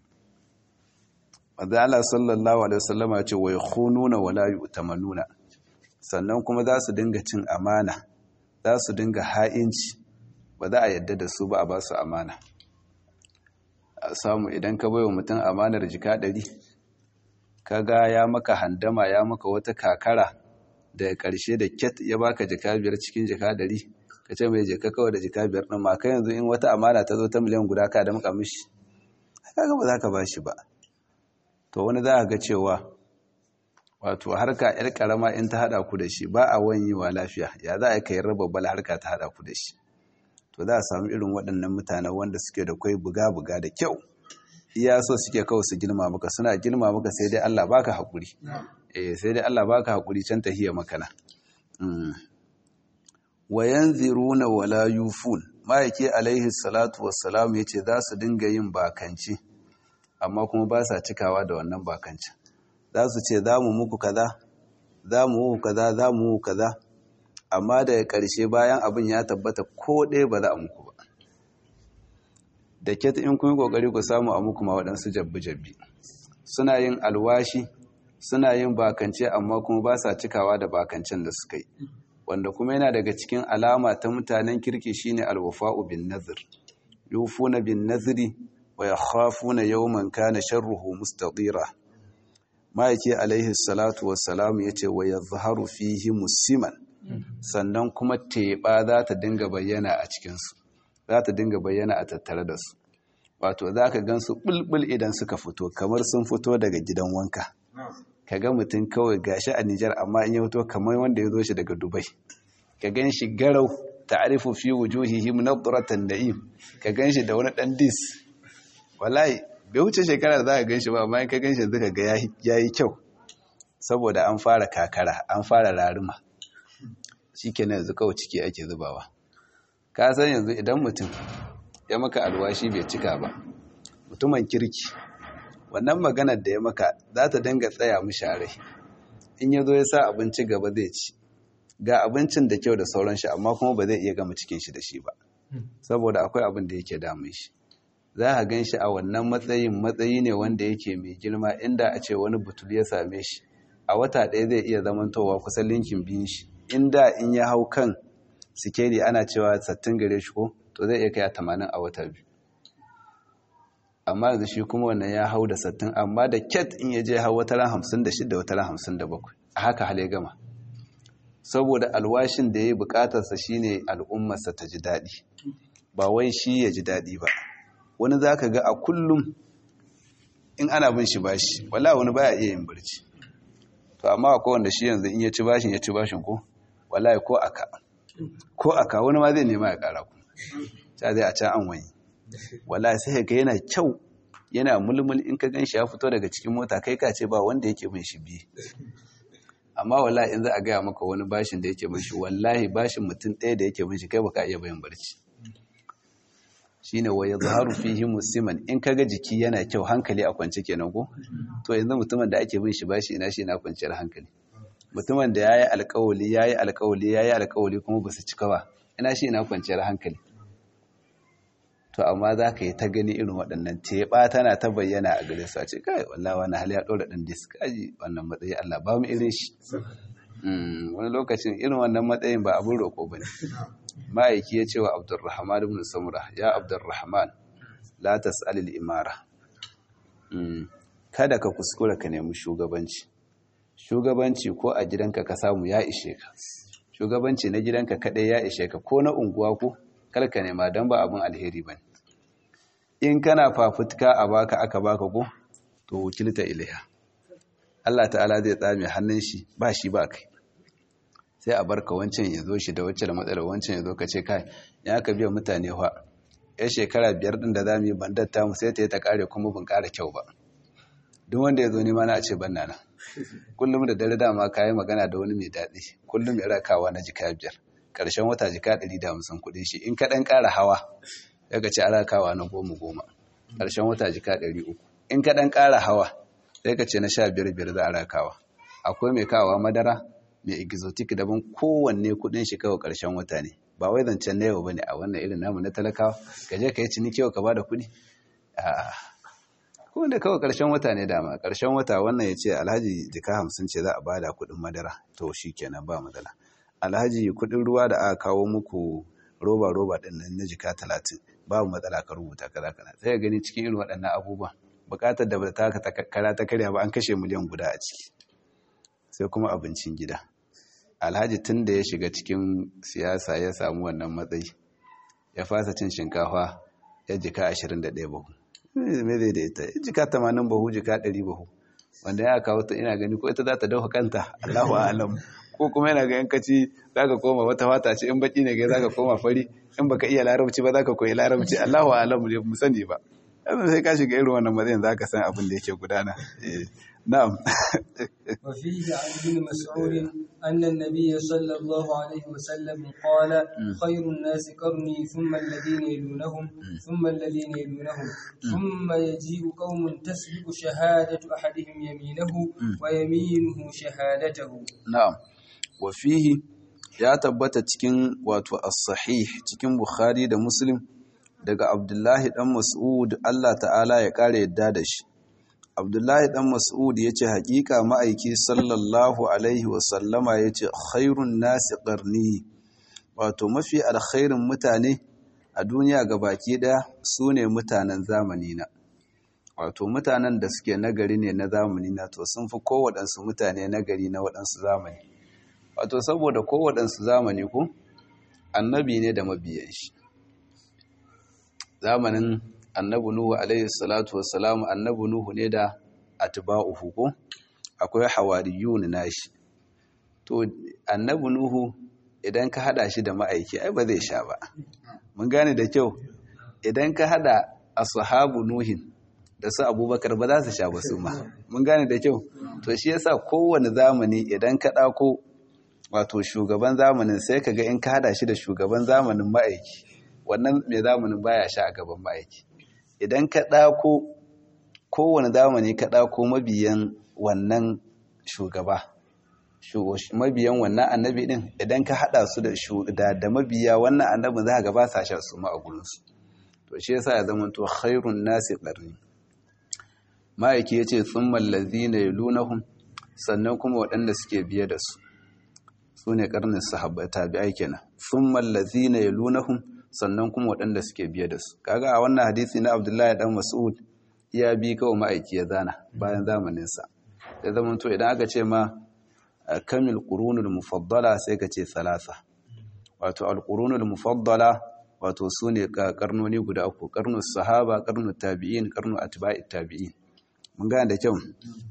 wanda Allah sallallahu alaihi wasallam ya ce wa yakhununa wala yu'tamanuna sannan kuma za su dinga cin amana za su dinga ha'inci ba za a yadda da su ba a ba su amana a samu idan ka baiwa mutum amanar jika ɗari kaga ya maka handama ya maka wata kakara da ƙarshe da ket ya baka jika biyar cikin jika ɗari ka ce mai jika kawai da jika biyar ɗin ma kai yanzu in wata amana ta zo ta miliyan guda ka da muka mishi kaga ba za ka ba shi ba to wani za a ga cewa wato harka yar karama in ta hada ku da shi ba a wanyewa lafiya ya za a kai raba bala harka ta hada ku da shi to za a samu irin waɗannan mutanen wanda suke da kwai buga-buga da kyau iya so suke kawai su girma maka suna girma maka sai dai Allah baka haƙuri eh sai dai Allah baka haƙuri can tahiya makana wa yanziruna wala yufun ma'aiki alaihi salatu wassalam yace za su dinga yin bakanci amma kuma ba sa cikawa da wannan bakanci za su ce za mu muku kaza za mu muku kaza za mu muku kaza amma daga ƙarshe bayan abin ya tabbata ko ɗaya ba za a muku ba da ket in kun yi ƙoƙari ku samu a muku ma waɗansu jabbi-jabbi suna yin alwashi suna yin bakance amma kuma ba sa cikawa da bakancen da suka yi wanda kuma yana daga cikin alama ta mutanen kirki shine alwafa'u bin nazir yufuna bin naziri wa yakhafuna yawman kana sharruhu mustatira ma'aiki alaihi salatu wassalam yace wa yazharu fihi musiman sannan kuma teɓa za ta dinga bayyana a cikinsu za ta dinga bayyana a tattare da su wato za ka gan su ɓulɓul idan suka fito kamar sun fito daga gidan wanka ka ga mutum kawai gashi a Nijar amma in ya fito kamar wanda ya zo shi daga Dubai ka gan shi garau ta'rifu fi wujuhihim nadratan na'im ka gan shi da wani dan dis wallahi bai wuce shekara da za ka gan shi ba amma in ka gan shi zaka ga yayi kyau saboda an fara kakara an fara raruma shikenan yanzu kawai ciki ake zubawa ka san yanzu idan mutum ya maka alwashi bai cika ba mutumin kirki wannan maganar da ya maka za ta dinga tsaya mishi a rai in ya zo ya sa abinci gaba zai ci ga abincin da kyau da sauran shi amma kuma ba zai iya gama cikin shi da shi ba saboda akwai abin da yake damun shi za a gan shi a wannan matsayin matsayi ne wanda yake mai girma inda a ce wani butul ya same shi a wata ɗaya zai iya zamantowa kusan linkin biyun shi inda in ya hau kan sikeli ana cewa sattin gare shi ko to zai iya kai a tamanin a wata biyu amma yanzu shi kuma wannan ya hau da sattin amma da ket in ya je hau wata ran hamsin da shida wata ran hamsin da bakwai a haka hale gama saboda alwashin da ya yi bukatarsa shine al'ummarsa ta ji daɗi ba wai shi ya ji daɗi ba wani za ka ga a kullum in ana bin shi bashi wala wani baya iya yin barci to amma akwai wanda shi yanzu in ya ci bashin ya ci bashin ko wallahi ko aka ko aka wani ma zai nema ya kara ku ta zai a can an wani wallahi sai ga yana kyau yana mulmul in ka gan shi ya fito daga cikin mota kai ka ce ba wanda yake bin shi biye amma wallahi in za a gaya maka wani bashin da yake bin shi wallahi bashin mutum ɗaya da yake bin shi kai baka iya bayan barci shine wa yadhharu fihi musiman in kaga jiki yana kyau hankali a kwance kenan ko to yanzu mutumin da ake bin shi bashi ina shi ina kwanciyar hankali mutumin da yayi alƙawali yayi alƙawali yayi alƙawali kuma basu cika ba ina shi ina kwanciyar hankali to amma za ka yi ta gani irin waɗannan teɓa tana ta bayyana a gare su a ce kai wallahi wani hali ya ɗora ɗan disk aji wannan matsayi Allah ba mu irin shi wani lokacin irin wannan matsayin ba abin roƙo ba ne ma'aiki ya ce wa abdurrahman ibn samura ya abdurrahman la tas'alil imara kada ka kuskura ka nemi shugabanci shugabanci ko a gidanka ka samu ya ishe ka shugabanci na gidanka kadai ya ishe ka ko na unguwa ko kar ka nema dan ba abin alheri bane in kana fafutuka a baka aka baka ko to wakilta ilaiha Allah ta'ala zai tsame hannun shi ba shi ba kai sai a barka wancan ya zo shi da wacce da matsalar wancan ya zo ka ce kai ya ka biya mutane fa ya shekara biyar din da za mu yi bandatta mu sai ta yi ta kare kuma bin kara kyau ba duk wanda ya zo nema na a ce banna na kullum da dare dama ka yi magana da wani mai daɗi kullum ya rakawa na jika biyar ƙarshen wata jika ɗari da hamsin kuɗin shi in ka ɗan ƙara hawa ya ka ce a rakawa na goma goma ƙarshen wata jika ɗari uku in ka ɗan ƙara hawa sai ka ce na sha biyar biyar za a rakawa akwai mai kawa madara mai exotic daban kowanne kudin shi kawai karshen wata ne ba wai zancen na yau bane a wannan irin namu na talakawa ka je ka yi ciniki yau ka bada kudi a kowanne kawai karshen wata ne dama karshen wata wannan ya ce alhaji jika hamsin ce za a bada kudin madara to shi kenan ba matsala alhaji kudin ruwa da aka kawo muku roba roba din nan na jika talatin babu matsala ka rubuta kaza kaza sai ka gani cikin irin waɗannan abubuwan bukatar da ba ta kara ta karya ba an kashe miliyan guda a ciki sai kuma abincin gida alhaji tun da ya shiga cikin siyasa ya samu wannan matsayi ya fasa cin shinkafa ya jika 21 bahu me zai da ita ya jika 80 bahu jika 100 bahu wanda ya kawo ta ina gani ko ita za ta dauka kanta Allahu alam ko kuma yana ga yankaci za ka koma wata fata ce in baki ne ga za ka koma fari in baka iya larabci ba za ka koyi larabci Allahu alamu ne mu sani ba yanzu sai ka shiga irin wannan matsayin za ka san abin da yake gudana na'am وفيه عن ابن مسعود أن النبي صلى الله عليه وسلم قال خير الناس قرني ثم الذين يلونهم ثم الذين يلونهم ثم يجيء قوم تسبق شهادة أحدهم يمينه ويمينه شهادته na'am wa fihi ya tabbata cikin wato as-sahih cikin Bukhari da Muslim daga Abdullahi dan Mas'ud Allah ta'ala ya kare yadda da shi Abdullahi dan Mas'ud yace hakika ma'aiki sallallahu alaihi wa sallama yace khairun nasi qarni wato mafi alkhairin mutane a duniya gabaki daya sune mutanen zamani na wato mutanen da suke nagari ne na zamani na to sun fi kowaɗansu mutane nagari na waɗansu zamani wato saboda kowaɗansu zamani ko annabi ne da mabiyan shi zamanin annabi nuhu alaihi salatu wassalam annabi nuhu ne da atba'uhu ko akwai hawariyun nashi to annabi nuhu idan ka hada shi da ma'aiki ai ba zai sha ba mun gane da kyau idan ka hada ashabu nuhin da su abubakar ba za su sha ba su ma mun gane da kyau to shi yasa kowane zamani idan ka ɗako wato shugaban zamanin sai ka ga in ka hada shi da shugaban zamanin ma'aiki wannan mai zamanin baya sha a gaban ma'aiki idan ka ɗako kowane zamani ka ɗako mabiyan wannan shugaba mabiyan wannan annabi din idan ka hada su da da mabiya wannan annabin za ka ga ba sa sha su ma a gurinsu to shi yasa ya zama to khairun nasi qarni ma'aiki ya ce sun mallazi na yalunahun sannan kuma waɗanda suke biye da su su ne ƙarnin sahabbai tabi'ai kenan sun mallazi na yalunahun sannan kuma waɗanda suke biye da su kaga a wannan hadisi na abdullahi dan mas'ud ya bi kawai ma'aiki ya zana bayan zamaninsa ya zama to idan aka ce ma kamil qurunul mufaddala sai ka ce salasa wato al-qurunul mufaddala wato su ne karnoni guda uku karnun sahaba karnun tabi'in karnun atba'i tabi'in mun gane da kyau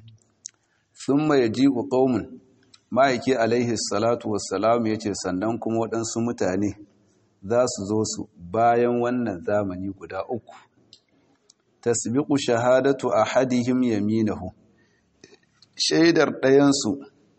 thumma yaji'u qaumun ma'aiki alaihi salatu wassalam yace sannan kuma waɗansu mutane za su zo su bayan wannan zamani guda uku tasbiqu shahadatu ahadihim yaminahu shaidar ɗayansu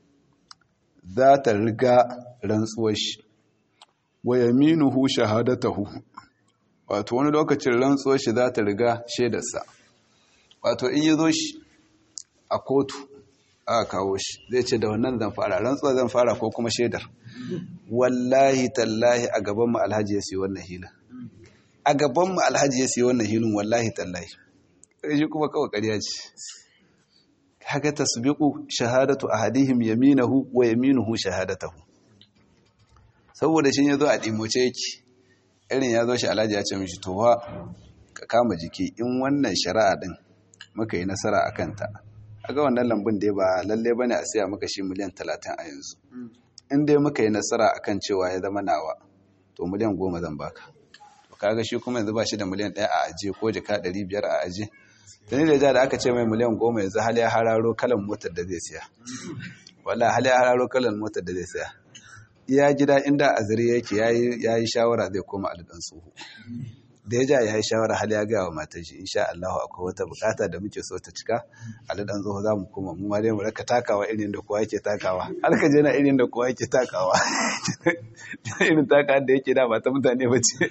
za ta riga rantsuwar shi wa yaminuhu shahadatahu wato wani lokacin rantsuwar shi za ta riga shaidarsa wato in yi zo shi a kotu aka kawo shi zai ce da wannan zan fara rantsuwa zan fara ko kuma shaidar wallahi tallahi a gaban mu alhaji ya siya wannan hilin a gaban mu alhaji ya siya wannan hilin wallahi tallahi shi kuma kawai ƙarya ce haka tasbiqu shahadatu ahadihim yaminahu wa yaminuhu shahadatahu saboda shi yazo a dimoce yake irin yazo shi alhaji ya ce mishi to fa ka kama jiki in wannan shari'a din muka yi nasara akan ta aga wannan lambun dai ba lalle bane a siya maka shi miliyan 30 a yanzu in dai muka yi nasara akan cewa ya zama nawa to miliyan 10 zan baka to kaga shi kuma yanzu ba shi da miliyan 1 a aje ko jaka 500 a aje tuni da da aka ce mai miliyan goma yanzu hali ya hararo kalan motar da zai siya wala hali ya hararo kalan motar da zai siya iya gida inda a zari yake ya yi shawara zai koma alidan tsoho da ya ja ya yi shawara hali ya gaya wa matar shi insha Allah akwai wata bukata da muke so ta cika alidan tsoho za mu koma mu ma dai mu raka takawa irin da kowa yake takawa har ka je na irin da kowa yake takawa irin takawa da yake da ba ta mutane ba ce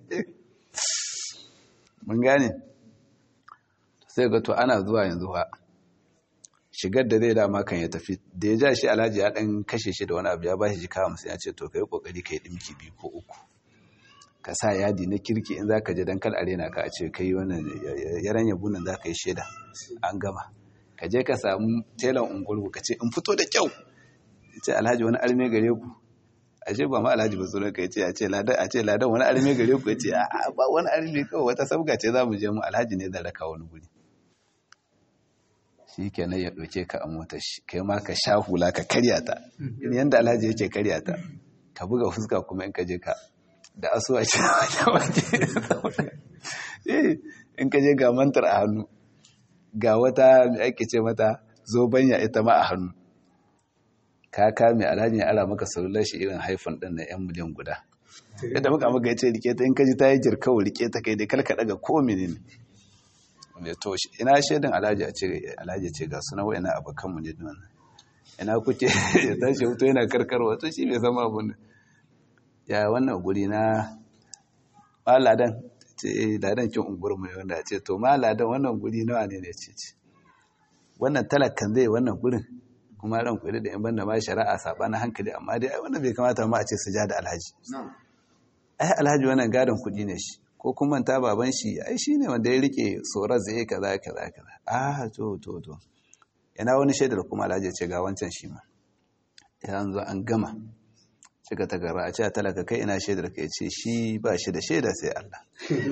mun gane sai ga to ana zuwa yanzu ha shigar da zai dama kan ya tafi da ya ja shi alhaji ya dan kashe shi da wani abu ya bashi jika hamsin ya ce to kai kokari kai dimki biyu ko uku ka sa yadi na kirki in zaka je dan kal arena ka a ce kai wannan yaran yabo nan zaka yi sheda an gama ka je ka samu telan ungulgu ka ce in fito da kyau ce alhaji wani arme gare ku ashe ba ma alhaji ba sunan ka yace a ce ladan a ce ladan wani arme gare ku yace a ba wani arme kawai wata sabga ce za mu je mu alhaji ne zan raka wani guri shi kenan ya ɗauke ka a motar shi kai ma ka sha hula ka karya ta yadda alhaji yake karya ta ka buga fuska kuma in ka je ka da asuwa ce in ka je ga mantar a hannu ga wata ake ce mata zobanya ita ma a hannu ka kame alhaji ya ara maka salular shi irin haifan ɗin na 'yan miliyan guda yadda muka maka ya ce rike ta in kaji ta yi jirkawa rike ta kai dai kalka daga ko menene ne to ina shaidan alhaji a ce alhaji ce ga suna wa ina abokanmu ne din wannan ina kuke ya tashi hoto yana karkarwa to shi bai zama abun ya wannan guri na maladan ce eh ladan kin ungur mai wanda ce to maladan wannan guri nawa ne ne ce ce wannan talakan zai wannan gurin kuma ran kuɗi da in banda ma shari'a sabanin hankali amma dai wannan bai kamata ma a ce sujada alhaji ai alhaji wannan gadon kuɗi ne shi ko kuma manta baban shi ai shi ne wanda ya rike tsoron zai kaza kaza kaza ah to to to yana wani shaidar kuma alhaji ce ga wancan shi ma yanzu an gama cika ta gara a ce talaka kai ina shaidar ka ce shi ba shi da shaida sai Allah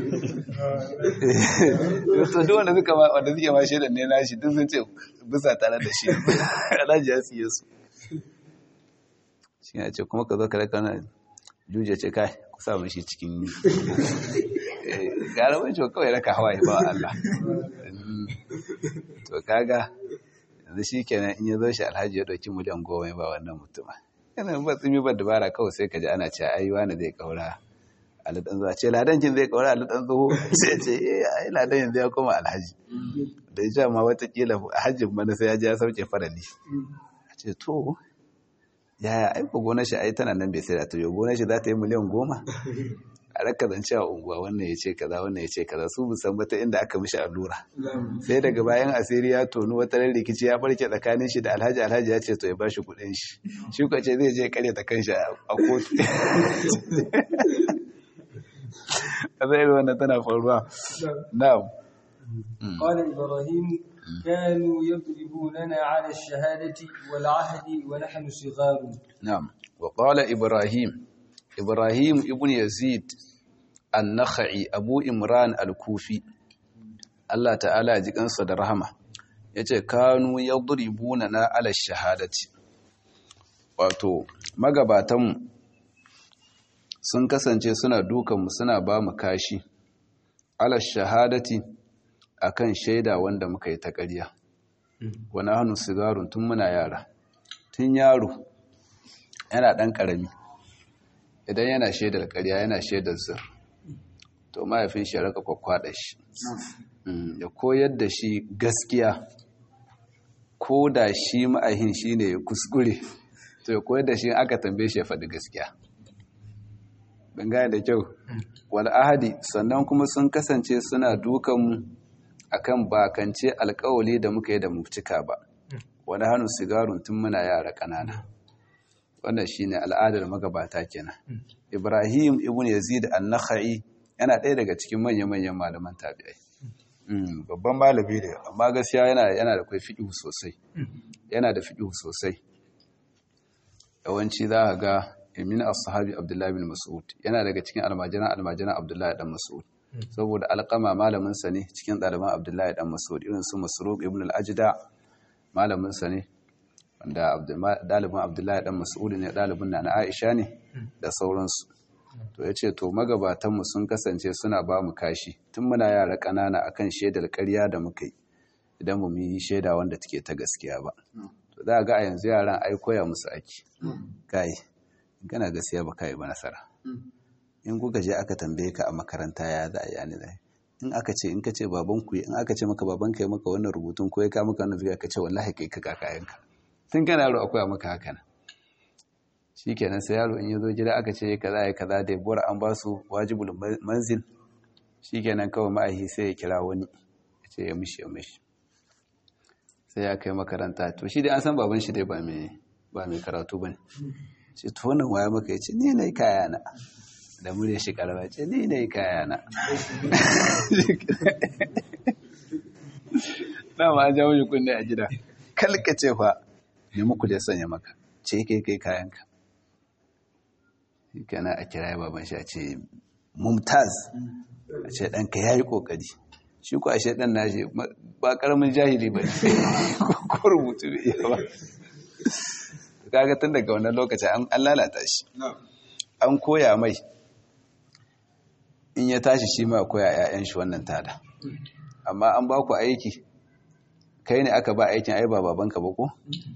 to duk wanda suka ma wanda suke ma shaidar ne nashi duk sun ce bisa tare da shi alhaji ya siye su shi ya ce kuma ka zo ka raka na juje ce kai ku sa shi cikin gara wancan kawai raka hawaye ba Allah to kaga yanzu shi kenan in ya zo shi alhaji ya ɗauki miliyan goma ba wannan mutuma yana ba tsimi ba dabara kawai sai ka ji ana ce ai wani zai kaura aladan zuwa ce ladancin zai kaura aladan zuwa sai ce eh ai ladan yanzu ya koma alhaji da ya ma watakila hajjin mana sai ya ji ya sauke farali a ce to yaya aiko gonar shi ai tana nan bai sai da ta yi gonar shi za ta yi miliyan goma a raka zance a unguwa wannan ya ce kaza wannan ya ce kaza su musamman ta inda aka mishi allura sai daga bayan asiri ya tonu wata rikici ya barke tsakanin shi da alhaji alhaji ya ce to ya ba shi kudin shi shi kuwa ce zai je kare ta kanshi a kotu a zai wannan tana faruwa na'am قال إبراهيم كانوا يضربوننا على الشهادة والعهد ونحن صغار نعم وقال إبراهيم إبراهيم ابن يزيد النخعي أبو إمران الكوفي Allah ta'ala ya ji kansa da rahama yace kanu yadribuna ala shahadati wato magabatan sun kasance suna dukan mu suna ba mu kashi ala shahadati akan shaida wanda muka yi ta ƙarya wani hannu sigarun tun muna yara tun yaro yana ɗan ƙarami idan yana shaidar ƙarya yana shaidar zir to mahaifin shi ya raka kwakwada shi ya koyar da shi gaskiya ko da shi ma'ahin shi ne ya kuskure to ya koyar da shi aka tambaye shi ya faɗi gaskiya gaya da kyau wal'ahadi sannan kuma sun kasance suna dukanmu akan bakance alkawali da muka yi da mu cika ba wani hannu sigarun tun muna yara ƙanana wannan shine al'adar magabata kenan ibrahim ibn yazid an-nakhai yana ɗaya daga cikin manya-manyan malaman tabi'ai babban malami ne amma gaskiya yana yana da kai fiqh sosai yana da fiqh sosai yawanci za ka ga min as-sahabi abdullahi bin mas'ud yana daga cikin almajiran almajiran abdullahi dan mas'ud saboda alƙama malaminsa ne cikin ɗaliban abdullahi ɗan masaud irin su masruq ibn al-ajda malaminsa ne wanda ɗalibin abdullahi ɗan masaud ne ɗalibin na aisha ne da sauransu to ya ce to magabatanmu sun kasance suna ba mu kashi tun muna yara ƙanana akan shaidar ƙarya da muka yi idan mu yi shaida wanda take ta gaskiya ba to za a ga a yanzu yaran ai koya musu aiki kai gana gaskiya ba kai ba nasara in kuka je aka tambaye ka a makaranta ya za a yani da in aka ce in ka ce baban ku in aka ce maka baban ka yi maka wannan rubutun ko ya ka maka wannan zuwa ka ce wallahi kai ka kakayenka tun kana yaro akwai maka haka nan shikenan sai yaro in ya zo gida aka ce kaza ya kaza da bora an ba su wajibul manzil shikenan kawai ma'ahi sai ya kira wani ya ce ya mishi ya mishi sai ya kai makaranta to shi dai an san baban shi dai ba mai ba mai karatu bane ce to wannan waya maka ya ce ni ne kayana da murya shi karama ce ni ne kayana dama an jawo shi kunne a gida kalkace fa ne muku da sanya maka ce kai kai kayanka kana a kira baban shi a ce mumtaz a ce ɗanka ya yi ƙoƙari shi ku ashe ɗan na shi ba ƙaramin jahili ba ko rubutu bai iya ba kaga tun daga wannan lokaci an lalata shi an koya mai in ya tashi shi ma koya 'ya'yan shi wannan tada amma an ba ku aiki kai ne aka ba aikin ai ba babanka ba ko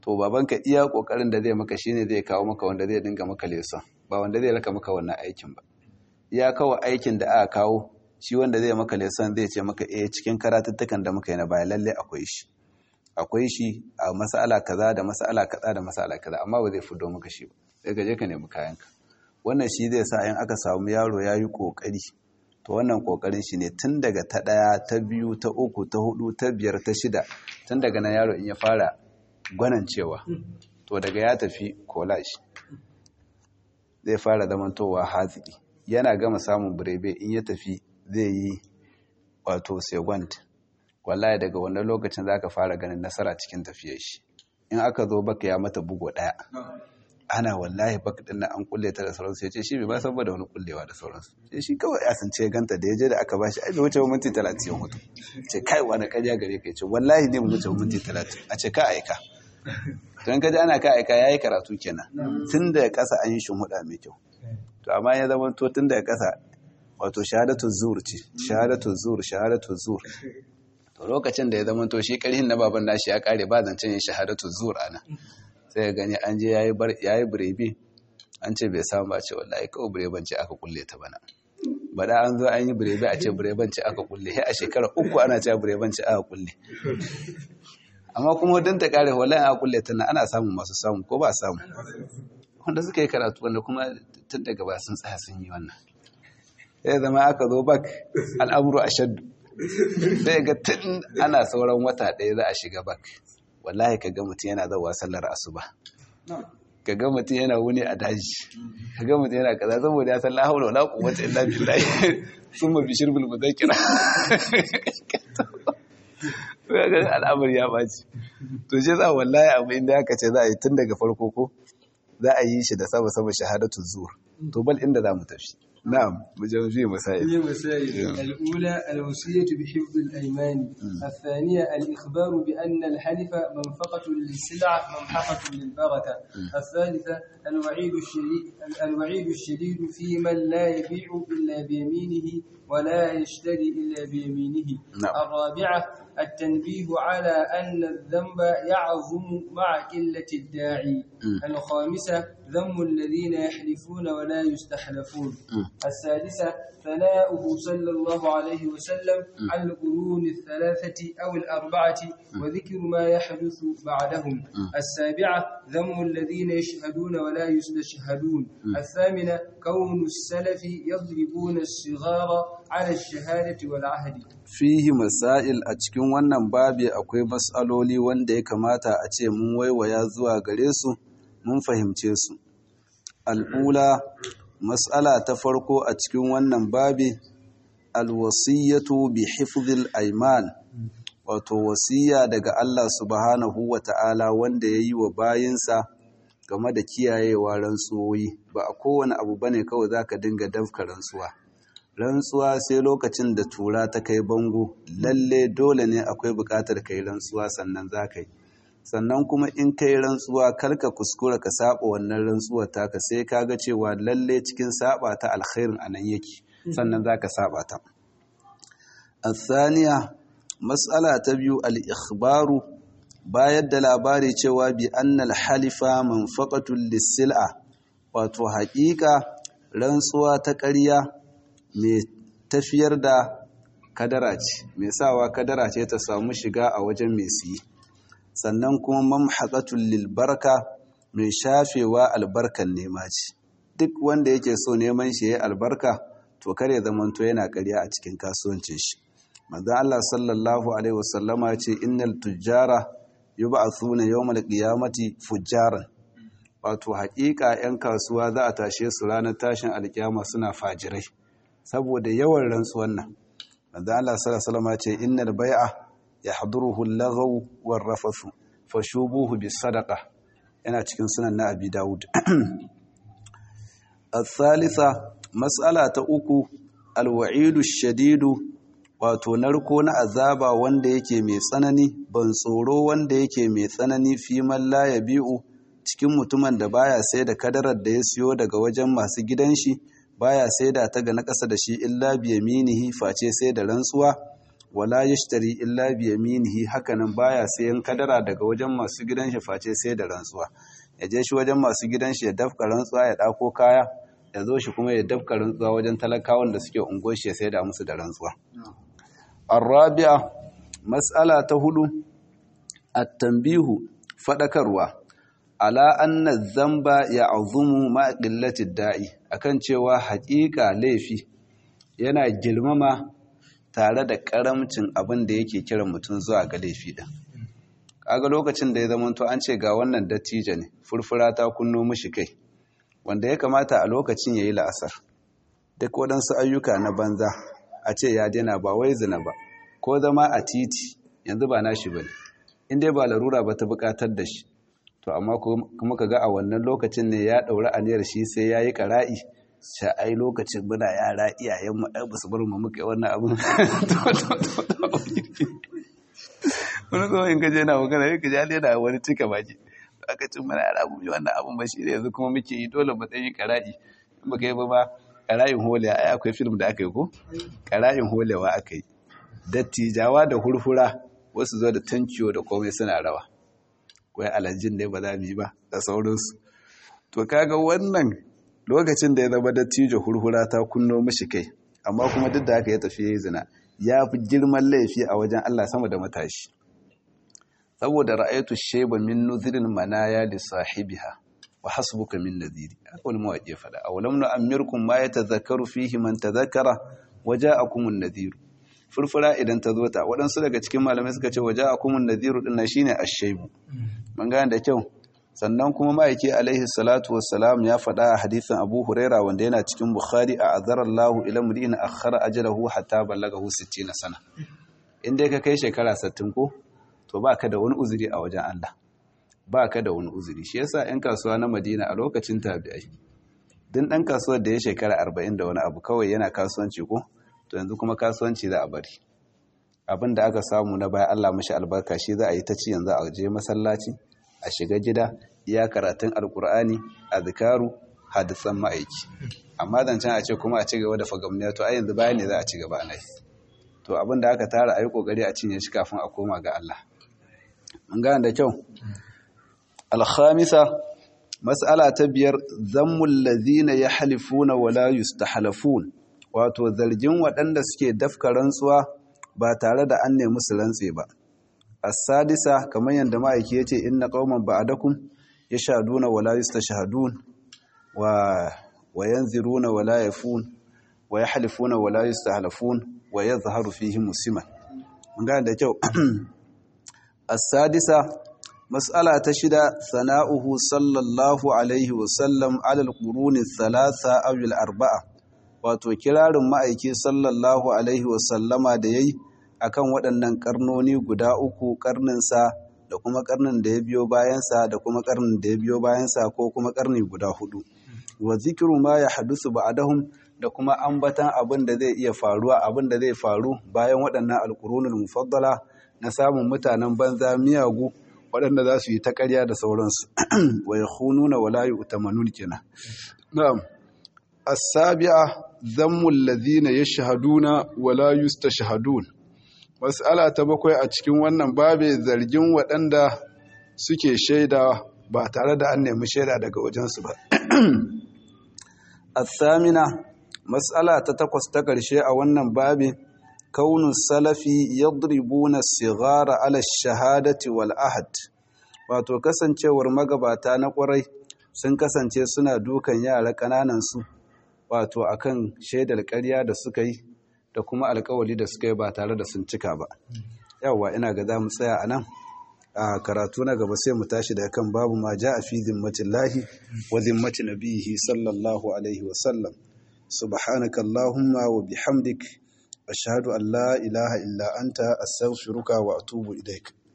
to babanka iya kokarin da zai maka shine zai kawo maka wanda zai dinga maka leson ba wanda zai raka maka wannan aikin ba iya kawai aikin da aka kawo shi wanda zai maka leson zai ce maka eh cikin karatuttukan da muka yi na baya lalle akwai shi akwai shi a mas'ala kaza da mas'ala kaza da mas'ala kaza amma ba zai fido maka shi ba sai ka je ka nemi kayanka wannan shi zai sa in aka samu yaro ya yi kokari to wannan kokarin shi ne tun daga ta ɗaya ta biyu ta uku ta hudu ta biyar ta shida tun daga nan yaro in ya fara gwanancewa to daga ya tafi collage zai fara zamantowa haziki yana gama samun birebe in ya tafi zai yi wato second wallahi daga wannan lokacin za ka fara ganin nasara cikin tafiyar shi in aka zo baka ya mata bugo ɗaya ana wallahi baka din an kulle ta da sauransu ya ce shi bai ba saboda wani kullewa da sauransu sai shi kawai ya san ce ganta da ya je da aka bashi ai bai wuce minti 30 ya mutu ce kai wani karya gare ka ce wallahi ne mu wuce minti 30 a ce ka aika don ka ji ana ka aika yayi karatu kenan tun da kasa an yi huda mai kyau to amma ya zama to tun da kasa wato shahadatu zur ce shahadatu zur shahadatu zur to lokacin da ya zama to shi karhin na baban nashi ya kare ba zancen yin shahadatu zur ana sai ya gani an je ya yi birebe an ce bai samu ba ce wallahi kawai bireban ce aka kulle ta bana bada an zo an yi birebe a ce bireban ce aka kulle a shekara uku ana ce bireban ce aka kulle amma kuma don ta kare wallahi aka kulle ta ana samun masu samu ko ba samu wanda suka yi karatu wanda kuma tun daga ba sun tsaya sun yi wannan sai zama aka zo bak al'amuru a shaddu sai ga tun ana sauran wata ɗaya za a shiga bak wallahi ka ga mutum yana zauwa sallar asuba ka ga mutum yana wuni a daji ka ga mutum yana kaza saboda ya san la haula wala quwwata illa billah summa bi shirbil mudhakkira ga al'amari ya baci to shi za wallahi abu inda aka ce za a yi tun daga farko ko za a yi shi da sama sama shahadatu zuwa to bal inda za mu tafi نعم مجوزية مسائل هي مسائل الأولى الوصية بحفظ الأيمان الثانية الإخبار بأن الحلف منفقة للسلع ممحقة للبركة الثالثة الوعيد الشديد الوعيد الشديد في من لا يبيع إلا بيمينه ولا يشتري إلا بيمينه نعم. الرابعة التنبيه على أن الذنب يعظم مع قلة الداعي الخامسة ذم الذين يحلفون ولا يستحلفون السادسة ثناؤه صلى الله عليه وسلم على القرون الثلاثة أو الأربعة وذكر ما يحدث بعدهم السابعة ذم الذين يشهدون ولا يستشهدون الثامنة كون السلف يضربون الصغار على الشهادة والعهد fihi masail a cikin wannan babi akwai matsaloli wanda ya kamata a ce mun waiwaya zuwa gare su mun fahimce su al'ula matsala ta farko a cikin wannan babi alwasiyatu bi hifzil aiman wato wasiya daga Allah subhanahu wa ta'ala wanda ya yi wa bayinsa game da kiyayewa rantsuwoyi ba a kowane abu bane kawai za ka dinga dafka rantsuwa rantsuwa sai lokacin da tura ta kai bango lalle dole ne akwai bukatar kai rantsuwa sannan za ka yi sannan kuma in kai rantsuwa karka kuskura ka saba wannan rantsuwar taka sai ka ga cewa lalle cikin saba ta alkhairin anan yake sannan za ka saba ta asaniya matsala ta biyu al-ikhbaru bayar da labari cewa bi annal halifa manfaqatul lis-sil'a wato haƙiƙa rantsuwa ta ƙarya mai tafiyar da kadara ce mai sawa kadara ce ta samu shiga a wajen mai siyi sannan kuma mamhaqatul lil barka mai shafewa albarkan nema ce duk wanda yake so neman shi yayi albarka to kare zamanto yana ƙarya a cikin kasuwancin shi manzo Allah sallallahu alaihi wasallama ya ce innal tujjara yub'athuna yawmal qiyamati fujjaran wato haƙiƙa 'yan kasuwa za a tashe su ranar tashin alkiyama suna fajirai saboda yawan rantsuwan nan manzo Allah sallallahu alaihi ce innal bai'a yahduruhu al-laghaw war-rafathu fashubuhu bis-sadaqa yana cikin sunan na Abi Dawud al-thalitha mas'ala ta uku al-wa'idu shadidu wato narko na azaba wanda yake mai tsanani ban tsoro wanda yake mai tsanani fi man la yabi'u cikin mutumin da baya sai da kadarar da ya siyo daga wajen masu gidan shi baya sai da ta ga na ƙasa da shi illa biyaminihi face sai da rantsuwa wala yashtari illa bi yaminihi hakanan baya sayan kadara daga wajen masu gidan shi face sai da rantsuwa ya je shi wajen masu gidan shi ya dafka rantsuwa ya dako kaya ya zo shi kuma ya dafka rantsuwa wajen talakawan da suke ungo shi ya sai da musu da rantsuwa arabi'a mas'ala ta hudu at-tanbihu fadakarwa ala anna dhanba ya'zumu ma qillati da'i akan cewa haƙiƙa laifi yana girmama tare da karamcin abin da yake kiran mutum zuwa ga laifi din kaga lokacin da ya zama to an ce ga wannan dattijo ne furfura ta kunno mishi kai wanda ya kamata a lokacin yayi la'asar duk waɗansu ayyuka na banza a ce ya daina ba wai zina ba ko zama a titi yanzu ba nashi bane in dai ba larura ba ta buƙatar da shi to amma kuma kaga a wannan lokacin ne ya ɗauri aniyar shi sai yayi ƙara'i sha ai lokacin muna yara iyayenmu ai ba su bar mu muka yi wannan abin wani kuma in gaje na magana ya gaje yana wani cika baki aka cin mana yara mu yi wannan abin ba shi ne yanzu kuma muke yi dole matsayin kara'i in baka yi ba ba kara'in holewa ai akwai film da aka yi ko kara'in holewa aka yi dattijawa da hurhura wasu zo da tankiyo da komai suna rawa wai alhajin ne ba za mu yi ba da sauransu to kaga wannan lokacin da ya zama dattijo hurhura ta kunno mishi kai amma kuma duk da haka ya tafi yayi zina ya fi girman laifi a wajen Allah sama da matashi saboda ra'aytu shayba min nudhirin manaya li sahibiha wa hasbuka min nadhiri wani mawaƙi fada aw lam nu'ammirkum ma yatadhakkaru fihi man tadhakkara waja'akum an-nadhir furfura idan ta zo ta waɗansu daga cikin malamai suka ce waja'akum an-nadhir din shine ash-shaybu mun gane da kyau sannan kuma ma'aiki alaihi salatu wassalam ya faɗa a hadithin abu huraira wanda yana cikin bukhari a azarallahu ila mudin akhara ajalahu hatta ballagahu 60 sana inda ka kai shekara 60 ko to baka da wani uzuri a wajen Allah baka da wani uzuri shi yasa ɗan kasuwa na Madina a lokacin tabi'ai din ɗan kasuwar da ya shekara 40 da wani abu kawai yana kasuwanci ko to yanzu kuma kasuwanci za a bari abin da aka samu na baya Allah mashi albarka shi za a yi ta ci yanzu a je masallaci a shiga gida iya karatun alkur'ani a zikaru hadisan ma'aiki amma zancen a ce kuma a ci gaba da fagamniya to a yanzu bayan ne za a ci gaba nai to abin da aka tara a yi kokari a cinye shi kafin a koma ga Allah mun gane da kyau alhamisa mas'ala ta biyar zammul ladhina yahlifuna wala yustahlafun wato zargin waɗanda suke dafka rantsuwa ba tare da an nemi su rantse ba as-sadisa kamar yadda ma'aiki yace inna qauman ba'dakum yashaduna wala yastashhadun wa wa yanziruna wala yafun wa yahlifuna wala yastahlafun wa yadhharu fihi musliman mun ga da kyau as-sadisa mas'ala ta shida sana'uhu sallallahu alaihi wa sallam ala al-quruni thalatha aw al-arba'a wato kirarin ma'aiki sallallahu alaihi wa sallama da yayi akan waɗannan karnoni guda uku karninsa da kuma karnin da ya biyo bayansa da kuma karnin da ya biyo bayansa ko kuma karni guda hudu wa zikiru ma ya hadusu ba'dahum da kuma ambatan abin da zai iya faruwa abin da zai faru bayan waɗannan alqurunul mufaddala na samun mutanen banza miyagu waɗanda za su yi ta ƙarya da sauransu wa yakhununa wala yu'tamanun kenan na'am as-sabi'a dhammul ladhina yashhaduna wala yustashhadun mas'ala ta bakwai a cikin wannan babe zargin waɗanda suke shaida ba tare da an nemi shaida daga wajensu ba athamina mas'ala ta takwas ta ƙarshe a wannan babe kaunu salafi yadribuna sigara ala shahadati wal ahad wato kasancewar magabata na ƙwarai sun kasance suna dukan yara ƙananan su wato akan shaidar ƙarya da suka yi da kuma alkawali da suka yi ba tare da sun cika ba yawwa ina ga za mu tsaya a nan a karatu na gaba sai mu tashi da kan babu ma ja a fi zimmatin lahi wa zimmati nabihi sallallahu alaihi wasallam subhanaka allahumma wa bihamdik ashhadu an la ilaha illa anta astaghfiruka wa atubu ilaik